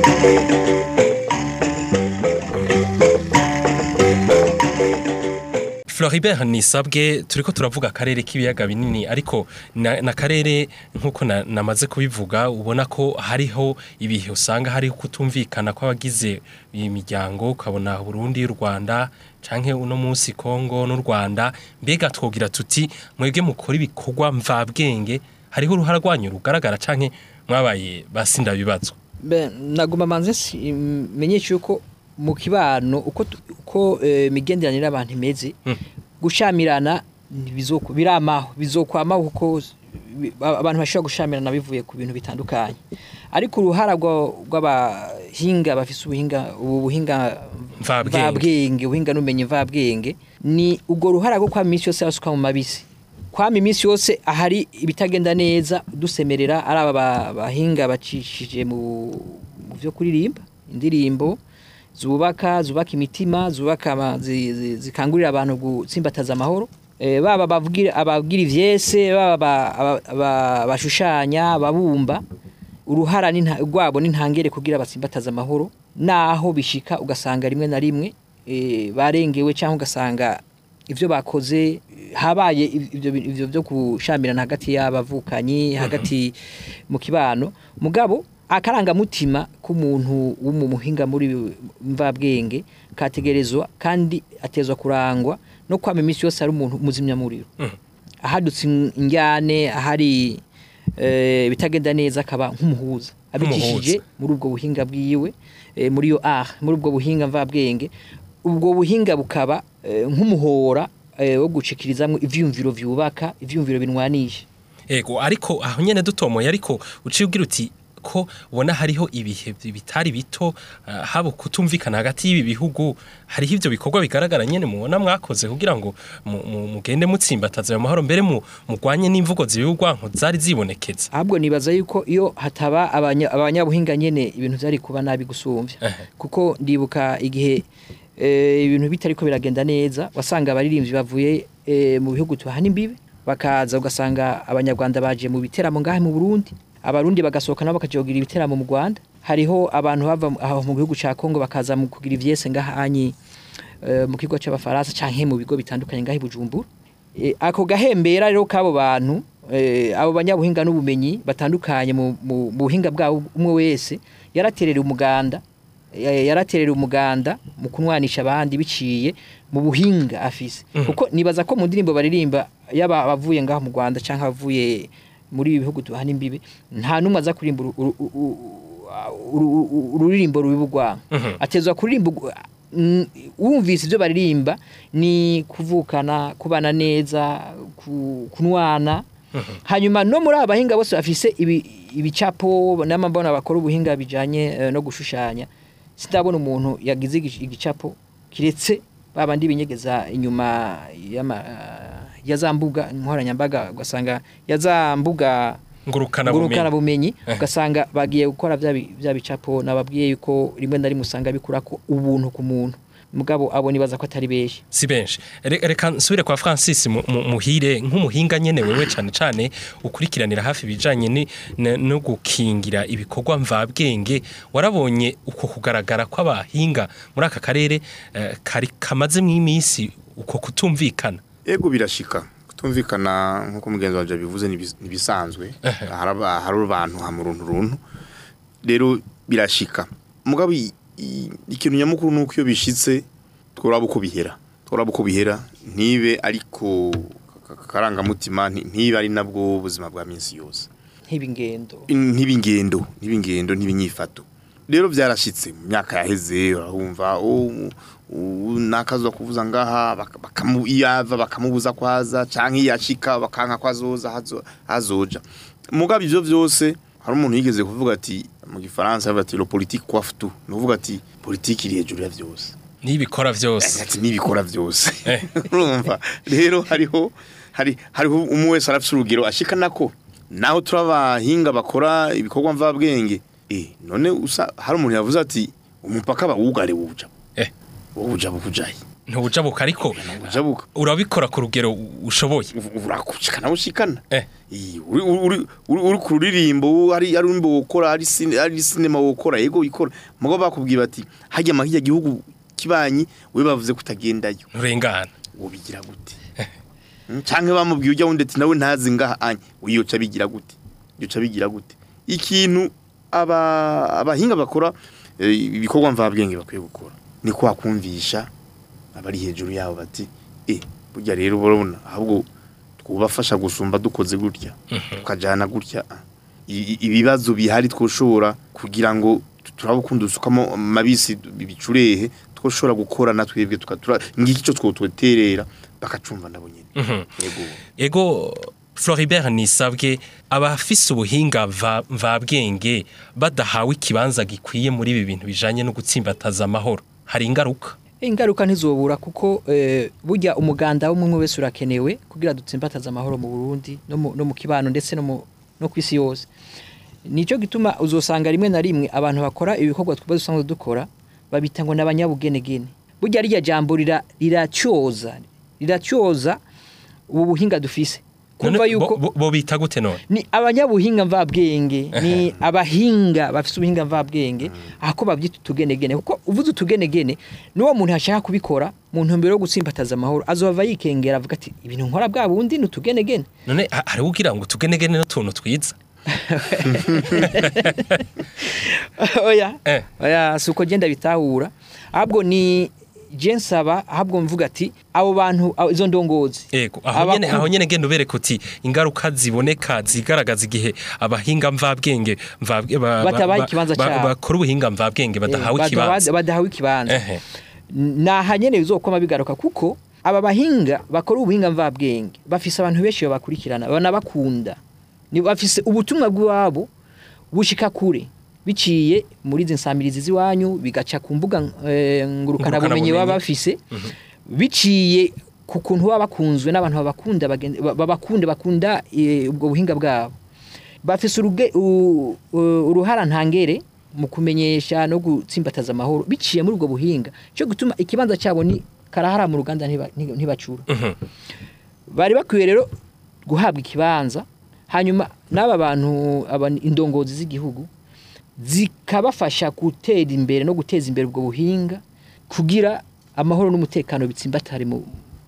[SPEAKER 2] Floribert nisabwe turiko turavuga akarere k'ibiyaga binini ariko na, na karere nkuko na- namaze kubivuga ubona ko hariho ibihe usanga hariho kutumvikana kw'abagize imiryango ukabona Burundi y'u Rwanda canke uno munsi Kongo n'u Rwanda mbega twogira tuti mwebwe mukora ibikorwa mvabwenge hariho uruhara rwanyu rugaragara canke mwabaye basinda bibazo
[SPEAKER 5] Be, naguma manze si- menyesha yuko mu kibano uko tu- uko eh, imigenderanire y'abantu imeze gushamirana ntibizoko biramaho bizokwamaho kuko bi- ba- abantu bashobora gushamirana bivuye ku bintu bitandukanye ariko uruhara rwa- rw'abahinga bafise ubuhinga ubu buhinga
[SPEAKER 2] Mvabwenge.
[SPEAKER 5] mvabwenge ubuhinga n'ubumenyi mvabwenge ni ubwo ruhara rwo kwama iminsi yose basuka mu mabisi kwama iminsi yose ahari ibitagenda neza dusemerera ari aba ba- bahinga bacishije mu mu byo kuririmba indirimbo zubaka zubaka imitima zubaka ama- zi- zi- zikangurira abantu gutsimbataza amahoro Eh, baba bavugira abagira ivyese baba ba- aba- aba- bashushanya ababumba uruhara n'inta- rwabo n'intangere kugira batsimbataza amahoro naho bishika ugasanga rimwe na rimwe eh, barengewe cyangwa ugasanga ivyo bakoze eh, habaye iv- ivyo bi- ivyo byo kushamirana hagati y'abavukanyi hagati mu kibano mugabo akarangamutima k'umuntu w'umuhinga muri mvabwenge kategerezwa kandi atezwa kurangwa no kwama iminsi yose ari umuntu muzimyamuriro ahadutse injyane ahari eh, bitagenda neza akaba nk'umuhuza abicishije muri ubwo buhinga bwiwe eh, muri yo art muri ubwo buhinga mvabwenge ubwo buhinga bukaba eh, nk'umuhora eh, wo gucikirizamwo ivyumviro vyubaka ivyumviro binwanisha
[SPEAKER 2] ego ariko aho nyene dutomoye ariko uciye ugira uti ko ubona hariho ibihe bitari bito ah, haba kutumvikana hagati y'ibi bihugu hariho ivyo bikorwa bigaragara nyene mubona mwakoze kugira ngo mu- mu- mugende mutsimbataza ayo mahoro mbere mu- mugwanye n'imvugo zibigwanko zari zibonekeza
[SPEAKER 5] ahubwo nibaza yuko iyo hataba abanya- abanyabuhinga nyene ibintu vyari kuba nabi gusumvya
[SPEAKER 2] Ehe.
[SPEAKER 5] kuko ndibuka igihe eh, ibintu bitariko biragenda neza wasanga abaririmbyi bavuye eh, mu bihugu tuhana imbibe bakaza ugasanga abanyarwanda baje mu biteramo ngahe mu Burundi abarundi bagasohoka nabo bakajogira ibiteramo mu Rwanda hariho abantu bava mu- aho mu gihugu ca Kongo bakaza mu kugira ivyese ngaha anyi eh, mu kigo c'abafaransa canke mu bigo bitandukanye ngahe i Bujumbura Eh, ako gahembera rero k'abo bantu eh, abo banyabuhinga n'ubumenyi batandukanye mu mu- mu buhinga bwabo umwe wese yaraterera umuganda ya- yaraterera umuganda mu kunwanisha abandi biciye mu buhinga afise kuko nibaza ko mu ndirimbo baririmba yaba abavuye ngaho mu Rwanda canke abavuye muri ibi bihugu tuhana imbibe nta numwe aza kurimba uru- uru- uru- uru- uru- ururirimbo rubibugwa atezwa kuririmba ugu- mm, wumvise ibyo baririmba ni kuvukana kubana neza ku- kunwana hanyuma no muri aba bahinga bose bafise ibi- ibicapo n'amabona bakora ubuhinga bijanye eh, no gushushanya sindabona umuntu yagize igi- igicapo kiretse babandi binyegeza inyuma y'ama ya za mbuga nkoranyambaga ugasanga ya za mbuga
[SPEAKER 2] ngurukana
[SPEAKER 5] ngurukana
[SPEAKER 2] bumenyi
[SPEAKER 5] bumenyi ugasanga bagiye gukora bya bi- bya bicapo nababwiye yuko rimwe na rimwe usanga bikura ko ubuntu ku muntu mugabo abo nibaza ko atari benshi
[SPEAKER 2] si benshi Re- reka nsubire kwa Francis mu- mu- muhire nk'umuhinga nyene wewe cane cane ukurikiranira hafi ibijanye ni- ne- no gukingira ibikorwa mvabwenge warabonye uko kugaragara kw'abahinga muri aka karere eh, kari kamazemwo iminsi uko kutumvikana
[SPEAKER 4] ego birashika kutumvikana nk'uko mugenzi wanje abivuze nibis- nibisanzwe haraba hari abantu hamwe uruntu runtu rero birashika mugabo i- i- ikintu nyamukuru nuko iyo bishitse tworaba uko bihera tworaba uko bihera ntibe ariko ka- ka- karangamutima nti- ntibe ari nabwo ubuzima bwa minsi yose
[SPEAKER 5] nk'ibingendo
[SPEAKER 4] ntibingendo ntibingendo ntibinyifato rero byarashitse mu myaka yaheze urumva nakazwa kuvuza ngaha baka- bakamu iyava bakamubuza kwaza canke yashika bakanka kwazoza hazo- hazoja mugabo ivyo vyose hari umuntu yigeze kuvuga ati mu gifaransa avuga ati le politique coiffe tout nuvuga ati politique iri hejuru ya vyose
[SPEAKER 2] n'ibikora vyose
[SPEAKER 4] ati nibikora vyose
[SPEAKER 2] Eh.
[SPEAKER 4] urumva rero hariho hari hariho umwe wese arafise urugero ashikana ko naho turabahinga bakora ibikorwa mvabwenge eh none usa hari umuntu yavuze ati umupaka bawugare wuja
[SPEAKER 2] Eh.
[SPEAKER 4] wuja bukujaye
[SPEAKER 2] ntubujabuka ariko
[SPEAKER 4] wuja buka
[SPEAKER 2] urabikora ku rugero ushoboye
[SPEAKER 4] urakushikana ushikana
[SPEAKER 2] Eh.
[SPEAKER 4] Eh, uri uri uri uri ku ruririmbo hari hari urimbo wokora hari cine hari cinema wokora yego ikora mugo bakubwiye bati hajya mahijya gihugu kibanyi we bavuze kutagendayo
[SPEAKER 2] nturengana
[SPEAKER 4] wobigira gute Mm, canke bamubwiye ujya wundi ati nawe ntazi ngaha anye wiyoca bigira gute yoca bigira gute ikintu aba abahinga bakora eh, ibikorwa mvabwenge bakwiye gukora ni kwakumvisha abari hejuru yabo bati eh burya rero urabona ahubwo twubafasha gusumba dukoze gutya tukajana gutya ah. I- i- ibibazo bihari twoshobora kugira ngo turabukunda usukamo mabisi bicurehe twoshobora gukora natwebwe tukatura ngiki cyo twotweterera bakacumva nabo nyene yego
[SPEAKER 2] ego Floribert nisabwe abafise ubuhinga mva- mvabwenge badahawe ikibanza gikwiye muri ibi bintu bijanye no gutsimbataza amahoro hari ingaruka
[SPEAKER 5] ingaruka ntizobura kuko eh, burya umuganda w'umwe wese urakenewe kugira dutsimbataze amahoro mu Burundi no mu, no mu kibano ndetse no mu no kwisi yose nico gituma uzosanga rimwe na rimwe abantu bakora ibikorwa twaba dusanzwe dukora babita ngo n'abanyabugenegene burya rya jambo rira riracyoza riracyoza ubu buhinga dufise kumva
[SPEAKER 2] None
[SPEAKER 5] yuko
[SPEAKER 2] bo- bo- bo bita gute none
[SPEAKER 5] ni abanyabuhinga mvabwenge ni abahinga bafise ubuhinga mvabwenge ako babyita utugenegene kuko uvuze utugenegene n'uwo muntu yashaka kubikora mu ntumbero yo gutsimbataza amahoro azova yikengera avuga ati ibintu nkora bwa bundi ni utugenegene
[SPEAKER 2] none ha- hariho ugira ngo tugenegene n'utuntu twiza
[SPEAKER 5] oya
[SPEAKER 2] Eh.
[SPEAKER 5] oya si uko genda bitahura ahubwo ni je nsaba ahubwo mvuga ati abo bantu abo- izo ndongozi
[SPEAKER 2] Ego, aho
[SPEAKER 5] Abakuru-
[SPEAKER 2] nyene aho nyene genda ubereka uti ingaruka ziboneka zigaragaza igihe abahinga mvabwenge mvabwe ba- ba-
[SPEAKER 5] Batabaye
[SPEAKER 2] ba-
[SPEAKER 5] ikibanza
[SPEAKER 2] ba-
[SPEAKER 5] cabo.
[SPEAKER 2] bakora ubuhinga mvabwenge badahawe
[SPEAKER 5] Eh,
[SPEAKER 2] ikibanza
[SPEAKER 5] badahawe ikibanza
[SPEAKER 2] Ehe.
[SPEAKER 5] naha nyene bizokoma bigaruka kuko aba bahinga bakora ubuhinga mvabwenge bafise abantu benshi babakurikirana banabakunda ni bafise ubutumwa bw'iwabo bushika kure biciye muri izi nsamirizi z'iwanyu bigaca ku mbuga eh, ngurukana bumenyi
[SPEAKER 2] Ngurukanabumenyi.
[SPEAKER 5] baba bafise biciye ku kuntu baba bakunzwe n'abantu babakunda bagen- ba- babakunda bakunda eh, ubwo buhinga bwabo bafise uruge- u- u- uruhara ntangere mu kumenyesha no gutsimbataza amahoro biciye muri ubwo buhinga cyo gutuma ikibanza cyabo ni karahara mu ruganda ntiba- nti- ntibacura bari bakwiye rero guhabwa ikibanza hanyuma n'aba bantu aba indongozi z'igihugu zikabafasha gutera imbere no guteza imbere ubwo buhinga kugira amahoro n'umutekano bitsimbatare mu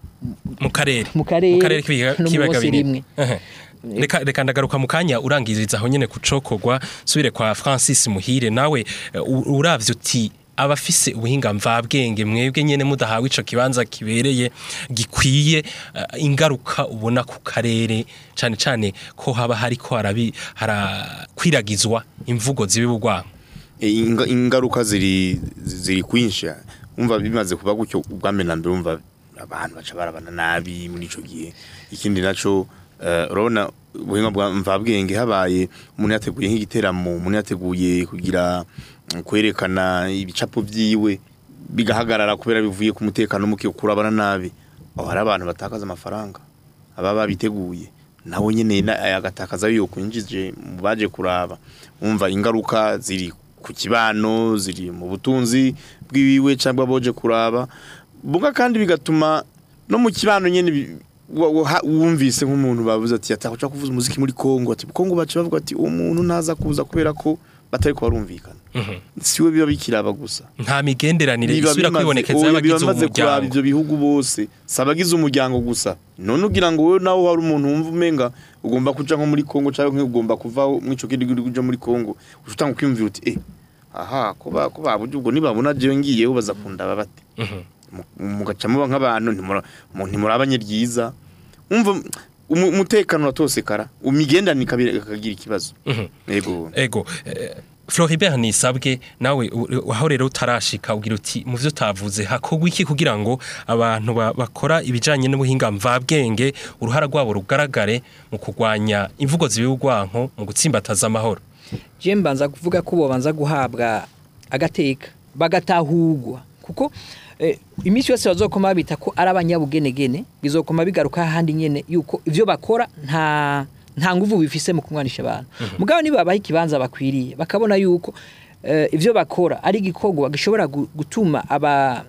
[SPEAKER 2] mu karere
[SPEAKER 5] mu karere
[SPEAKER 2] mu karere k'ibiyaga
[SPEAKER 5] no mu
[SPEAKER 2] k'ibiyaga
[SPEAKER 5] bose
[SPEAKER 2] binini.
[SPEAKER 5] rimwe.
[SPEAKER 2] Ehe. reka reka ndagaruka mu kanya urangiriza aho nyene kucokorwa subire kwa Francis Muhire nawe eh, u- uravye uti abafise ubuhinga mvabwenge mwebwe nyene mudahawe ico kibanza kibereye gikwiye eh, ingaruka ubona ku karere cane cane ko haba hariko harabi harakwiragizwa imvugo zibi bugwa
[SPEAKER 4] E, inga- ingaruka ziri ziri kwinshi umva bimaze kuba gutyo ubwambe na mbere umva abantu baca barabana nabi muri ico gihe ikindi naco eh, urabona ubuhinga bwa mvabwenge habaye umuntu yateguye nk'igiteramo umuntu yateguye kugira mm, kwerekana ibicapo vyiwe bigahagarara kubera bivuye ku mutekano muke kurabana nabi aho hari abantu batakaza amafaranga aba babiteguye nawe nyene na- agatakaza yo kwinjije mu baje kuraba umva ingaruka ziri ku kibano ziri mu butunzi bw'iwiwe cyangwa boje kuraba buga kandi bigatuma no mu kibano nyene bi- wa- wa- ha- wumvise nk'umuntu bavuze ati atakuca kuvuza umuziki muri Kongo ati Kongo bace bavuga ati uwo muntu ntaza kuza kubera ko batari ko barumvikana siwe biba bikiraba gusa
[SPEAKER 2] nta migenderanire
[SPEAKER 4] biba
[SPEAKER 2] isubira
[SPEAKER 4] bimaze-
[SPEAKER 2] kwibonekeza
[SPEAKER 4] oya,
[SPEAKER 2] y'abagize
[SPEAKER 4] biba bimaze kuraba
[SPEAKER 2] umuryango
[SPEAKER 4] ivyo bihugu bose sabagize umuryango gusa none ugira ngo wowe nawe hari umuntu wumva umenga ugomba kuja nko muri Kongo cyangwa ugomba kuva mwico kindi gihugu uja muri Kongo utanga kwiyumvira uti eh aha ko ba ko babuje ubwo nibabona je ngiyeho baza kundaba bate Mu- mugaca muba nk'abantu ntimura- mu- ntimurabanye ryiza umva umu- umutekano uratosekara umigendanire ikabira- ikagira ikibazo yego
[SPEAKER 2] ego eh, Floribert Nisabwe nawe u- u- aho rero utarashika ugira uti mu byo utavuze hakorwa iki kugira ngo abantu ba- bakora ibijanye n'ubuhinga mvabwenge uruhara rwabo rugaragare mu kurwanya imvugo zibigwanko mu gutsimbataza amahoro
[SPEAKER 5] je mbanza kuvuga ko bobanza guhabwa agateka bagatahurwa kuko eh, iminsi yose bazokoma babita ko ari abanyabugenegene bizokoma bigaruka hahandi nyene yuko ivyo bakora nta nta nguvu bifise mu kumwanisha abantu mugabo niba babaha ikibanza bakwiriye bakabona yuko eh, ivyo bakora ari igikorwa gishobora gu- gutuma aba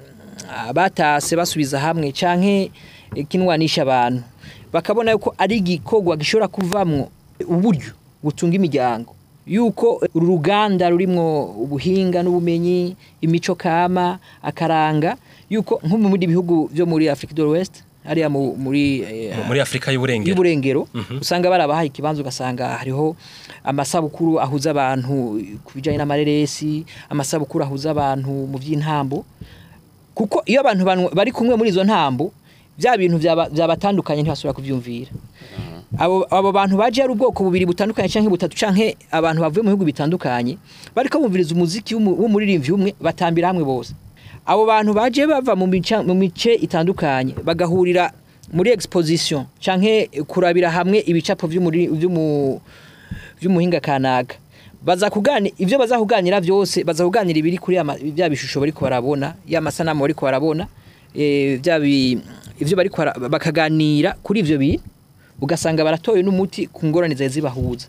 [SPEAKER 5] abatase basubiza hamwe canke eh, kinwanisha abantu bakabona yuko ari igikorwa gishobora kuvamwo uburyo butunga imiryango yuko uru ruganda rurimwo ubuhinga n'ubumenyi imico kama akaranga yuko nko mu bindi bihugu byo muri Afrique de l'Ouest hariya mu- muri eh,
[SPEAKER 2] muri Afrika y'uburengero
[SPEAKER 5] y'uburengero usanga barabahaye ikibanza ugasanga hariho amasabukuru ahuza abantu ku bijyanye n'amareresi amasabukuru ahuza abantu mu by'intambo kuko iyo abantu banu- bari kumwe muri izo ntambo bya bintu byaba- byabatandukanye ntibasubira kubyumvira abo abo bantu baje ari ubwoko bubiri butandukanye canke butatu canke abantu bavuye mu bihugu bitandukanye bariko bumviriza umuziki w'umu- w'umuririmbyi umwe batambira hamwe bose abo bantu baje bava mu mica- mu mice itandukanye bagahurira muri exposition canke kurabira hamwe ibicapo vy'umuri- vy'umu- vy'umuhinga kanaka baza kuganira ivyo baza kuganira vyose baza kuganira ibiri kuri ama- bya bishusho bariko barabona ya masanamu bariko barabona eh, bya bi- ivyo bariko bara- bakaganira kuri ivyo bintu ugasanga baratoye n'umuti ku ngorane zari zibahuza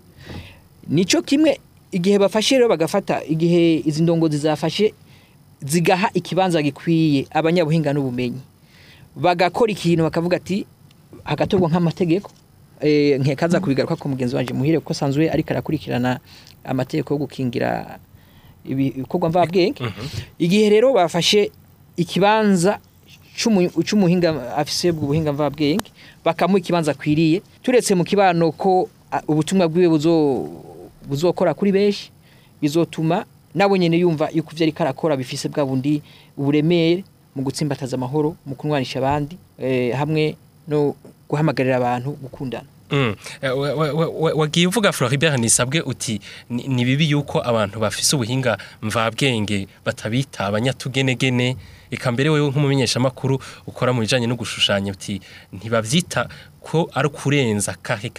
[SPEAKER 5] nico kimwe igihe bafashe rero bagafata igihe izi ndongozi zafashe zigaha ikibanza gikwiye abanyabuhinga n'ubumenyi bagakora ikintu bakavuga ati hagatorwa nk'amategeko eh, nkekaza kubigaruka ku mugenzi wanje muhire kuko sanzwe ariko arakurikirana amategeko yo gukingira ibikorwa mvabwenge igihe rero bafashe ikibanza c'umu- c'umuhinga afise ubwo buhinga mvabwenge bakamuha ikibanza akwiriye turetse mu kibano ko a, ubutumwa bwiwe buzo buzokora kuri benshi bizotuma nabo nyene yumva yuko ivyo ariko arakora bifise bwa bundi uburemere mu gutsimbataza amahoro mu kunwanisha abandi eh, hamwe no guhamagarira abantu gukundana
[SPEAKER 2] Mm. Eh, wa- wa- wa- wa- wagiye uvuga Floribert nisabwe uti ni ni bibi yuko abantu bafise ubuhinga mvabwenge batabita abanyatugenegene eka mbere wewe nk'umumenyeshamakuru ukora mu bijanye no gushushanya uti ntibavyita ko ari kurenza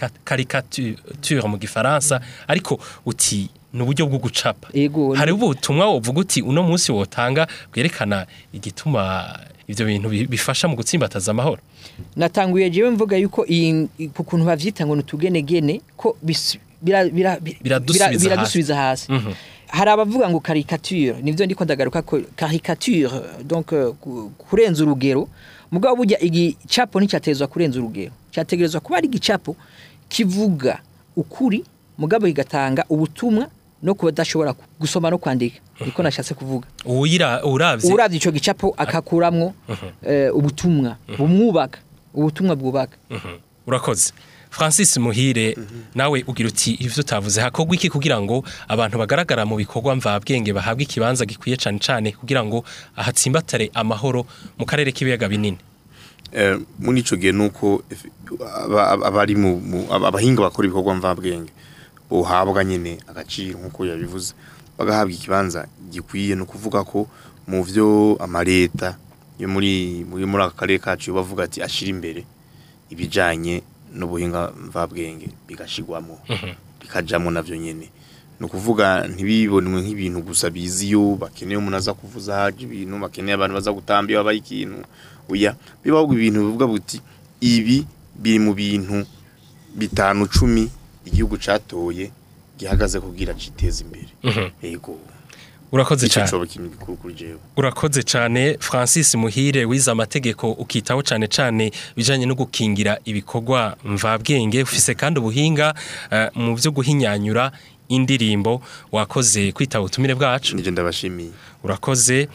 [SPEAKER 2] caricature mu gifaransa ariko uti ni uburyo bwo gucapa
[SPEAKER 5] Ego,
[SPEAKER 2] hari
[SPEAKER 5] ni-
[SPEAKER 2] ubutumwa wovuga uti uno munsi wotanga bwerekana igituma ivyo bintu bi- bifasha mu gutsimbataza amahoro
[SPEAKER 5] natanguye jewe mvuga yuko iyi ku kuntu bavyita ngo nutugenegene ko bis- bira- bira- bi-
[SPEAKER 2] Biradusubiza
[SPEAKER 5] bira- biradusubiza hasi hari abavuga ngo caricature nivyo ndiko ndagaruka ko caricature donc euh, ku- kurenza urugero mugabo burya igicapo nticyatezwa kurenza urugero cyategerezwa kuba ari igicapo kivuga ukuri mugabo kigatanga ubutumwa no kuba adashobora gusoma no kwandika niko nashatse kuvuga
[SPEAKER 2] uwira uravye
[SPEAKER 5] uravye ico gicapo akakuramwo eh, ubutumwa bumwubaka ubutumwa bwubaka
[SPEAKER 2] Mhm. urakoze francis muhire nawe ugira uti ivyo utavuze hakorwa iki kugira ngo abantu bagaragara mu bikorwa mvabwenge bahabwe ikibanza gikwiye cane cane kugira ngo ahatsimbatare amahoro mu karere k'ibiyaga binini
[SPEAKER 4] Eh, muri ico gihe nuko efe- aba- aba- abari mu mu- aba- abahinga bakora ibikorwa mvabwenge bohabwa nyene agaciro nkuko yabivuze bagahabwa ikibanza gikwiye no kuvuga ko mu vyo amareta yo muri muri muri aka karere kacu bavuga ati ashira imbere ibijanye n'ubuhinga mvabwenge bigashigwamo bikajamwo navyo nyene ni ukuvuga ntibibonwe nk'ibintu gusa biziyo bakeneye umuntu aza kuvuza haje ibintu bakeneye abantu baza gutamba iyo habaye ikintu oya bibaho ibintu bivuga buti ibi biri mu bintu bitanu cumi igihugu catoye gihagaze kugira citeze imbere yego
[SPEAKER 2] urakoze
[SPEAKER 4] ico
[SPEAKER 2] cane
[SPEAKER 4] coba ikintu gikuru kuri jewe
[SPEAKER 2] urakoze cane francis muhire wize amategeko ukitaho cane cane bijanye no gukingira ibikorwa mvabwenge ufise kandi ubuhinga eh, mu vyo guhinyanyura indirimbo wakoze kwitaba ubutumire bwacu
[SPEAKER 4] nije ndabashimiye
[SPEAKER 2] urakoze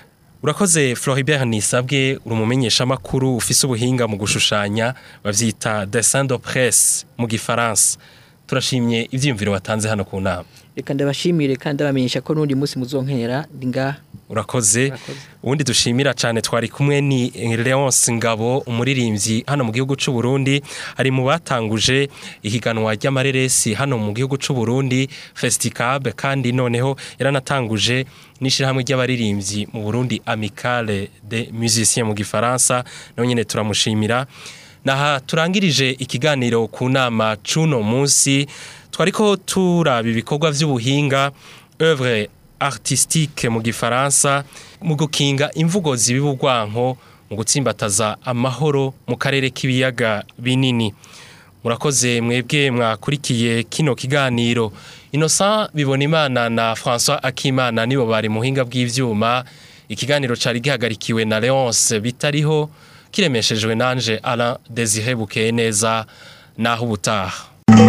[SPEAKER 2] urakoze Floribert Nisabwe uri umumenyesha makuru ufise ubuhinga mu gushushanya bavyita dessin de presse mu gifaransa turashimye ivyiyumviro watanze hano ku nama
[SPEAKER 5] reka ndabashimire kandi ndabamenyesha ko n'undi munsi muzonkera ndi ngaha
[SPEAKER 2] urakoze
[SPEAKER 5] Urakoze.
[SPEAKER 2] ubundi dushimira cyane twari kumwe ni Leonce Ngabo umuririmbyi hano mu gihugu c'u Burundi ari mu batanguje ihiganwa ry'amareresi hano mu gihugu c'u Burundi Festicab kandi noneho yaranatanguje n'ishirahamwe ry'abaririmbyi mu Burundi Amicale des Musiciens mu gifaransa nawe nyene turamushimira naha turangirije ikiganiro ku nama cuno munsi twariko turaba ibikorwa vy'ubuhinga œuvre artistique mu gifaransa mu gukinga imvugo zibibugwanko mu gutsimbataza amahoro mu karere k'ibiyaga binini murakoze mwebwe mwakurikiye kino kiganiro Innocent Bibonimana na François Akimana nibo bari muhinga bw'ivyuma ikiganiro cari gihagarikiwe na Leonce bitariho kiremeshejwe nanje Alain Désiré Bukeye neza naho ubutaha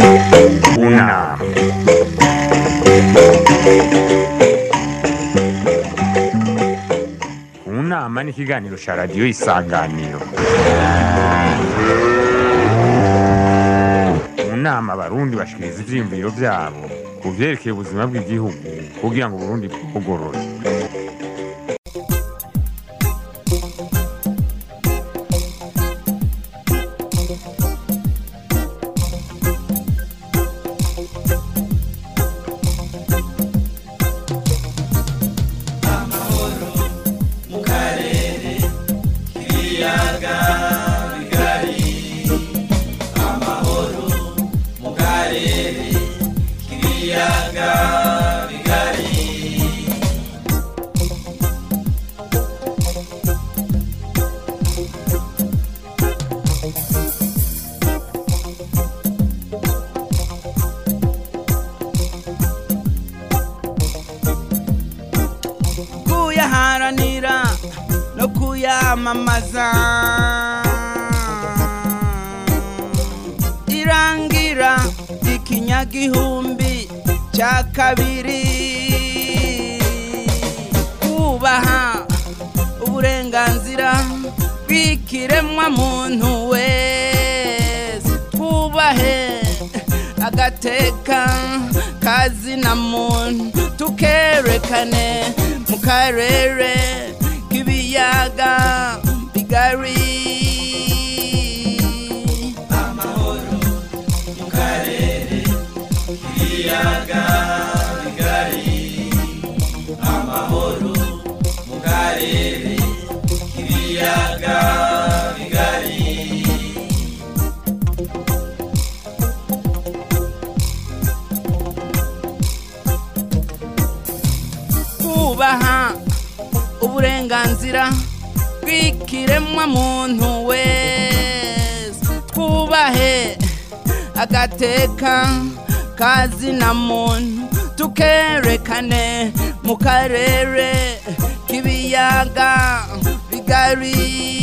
[SPEAKER 1] unama unama ni ikiganiro cya radiyo isanganiro mu nama abarundi bashikiriza ivyiyumviro vyabo ku vyerekeye ubuzima bw'igihugu kugira ngo uburundi bwugorore
[SPEAKER 7] kuyaharanira no kuyamamaza irangira ikinyagihumbi cya kabiri kubaha uburenganzira bw'ikiremwa muntu wese twubahe agateka kazina muntu tukerekane mu karere k'ibiyaga ibiyaga bigari kubaha uburenganzira bw'ikiremwa muntu wese twubahe agateka kazina muntu tukerekane mu karere k'ibiyaga bigari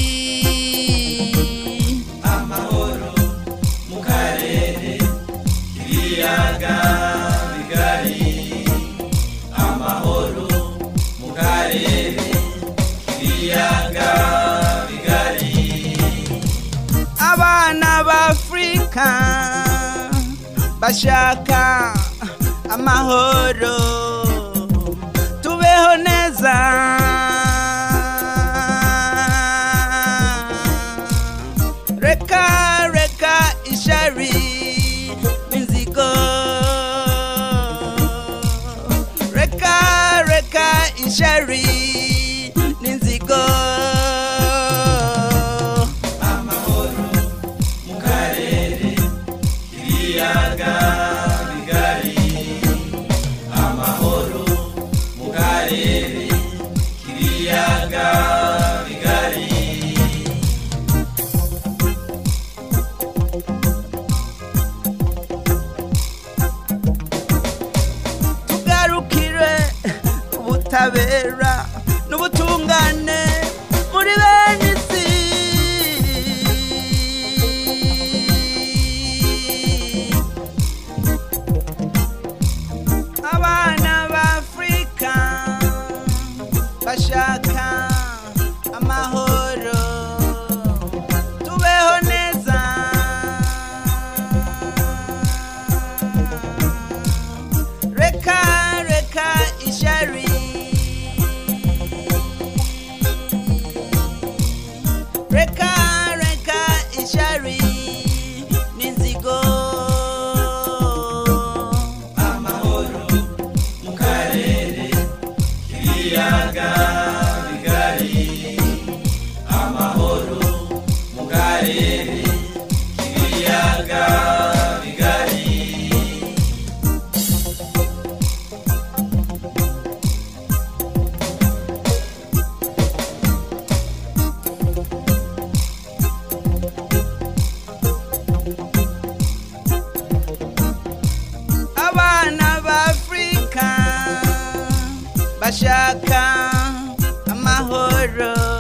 [SPEAKER 7] amahoro mu karere k'ibiyaga bigari amahoro mu karere k'ibiyaga bigari abana b'afurika bashaka amahoro tubeho neza reka reka ishari n'inzigo reka reka ishari n'inzigo amahoro mu karere k'ibiyaga bigari amahoro mu karere k'ibiyaga bigari tugarukire ubutabera n'ubutungane muri bene isi abana b'afurika bashaka amahoro tubeho neza reka reka ishari reka reka ishari n'inzigo amahoro mu karere k'ibiyaga bigari amahoro mu karere k'ibiyaga bigari abana b'afurika bashaka amahoro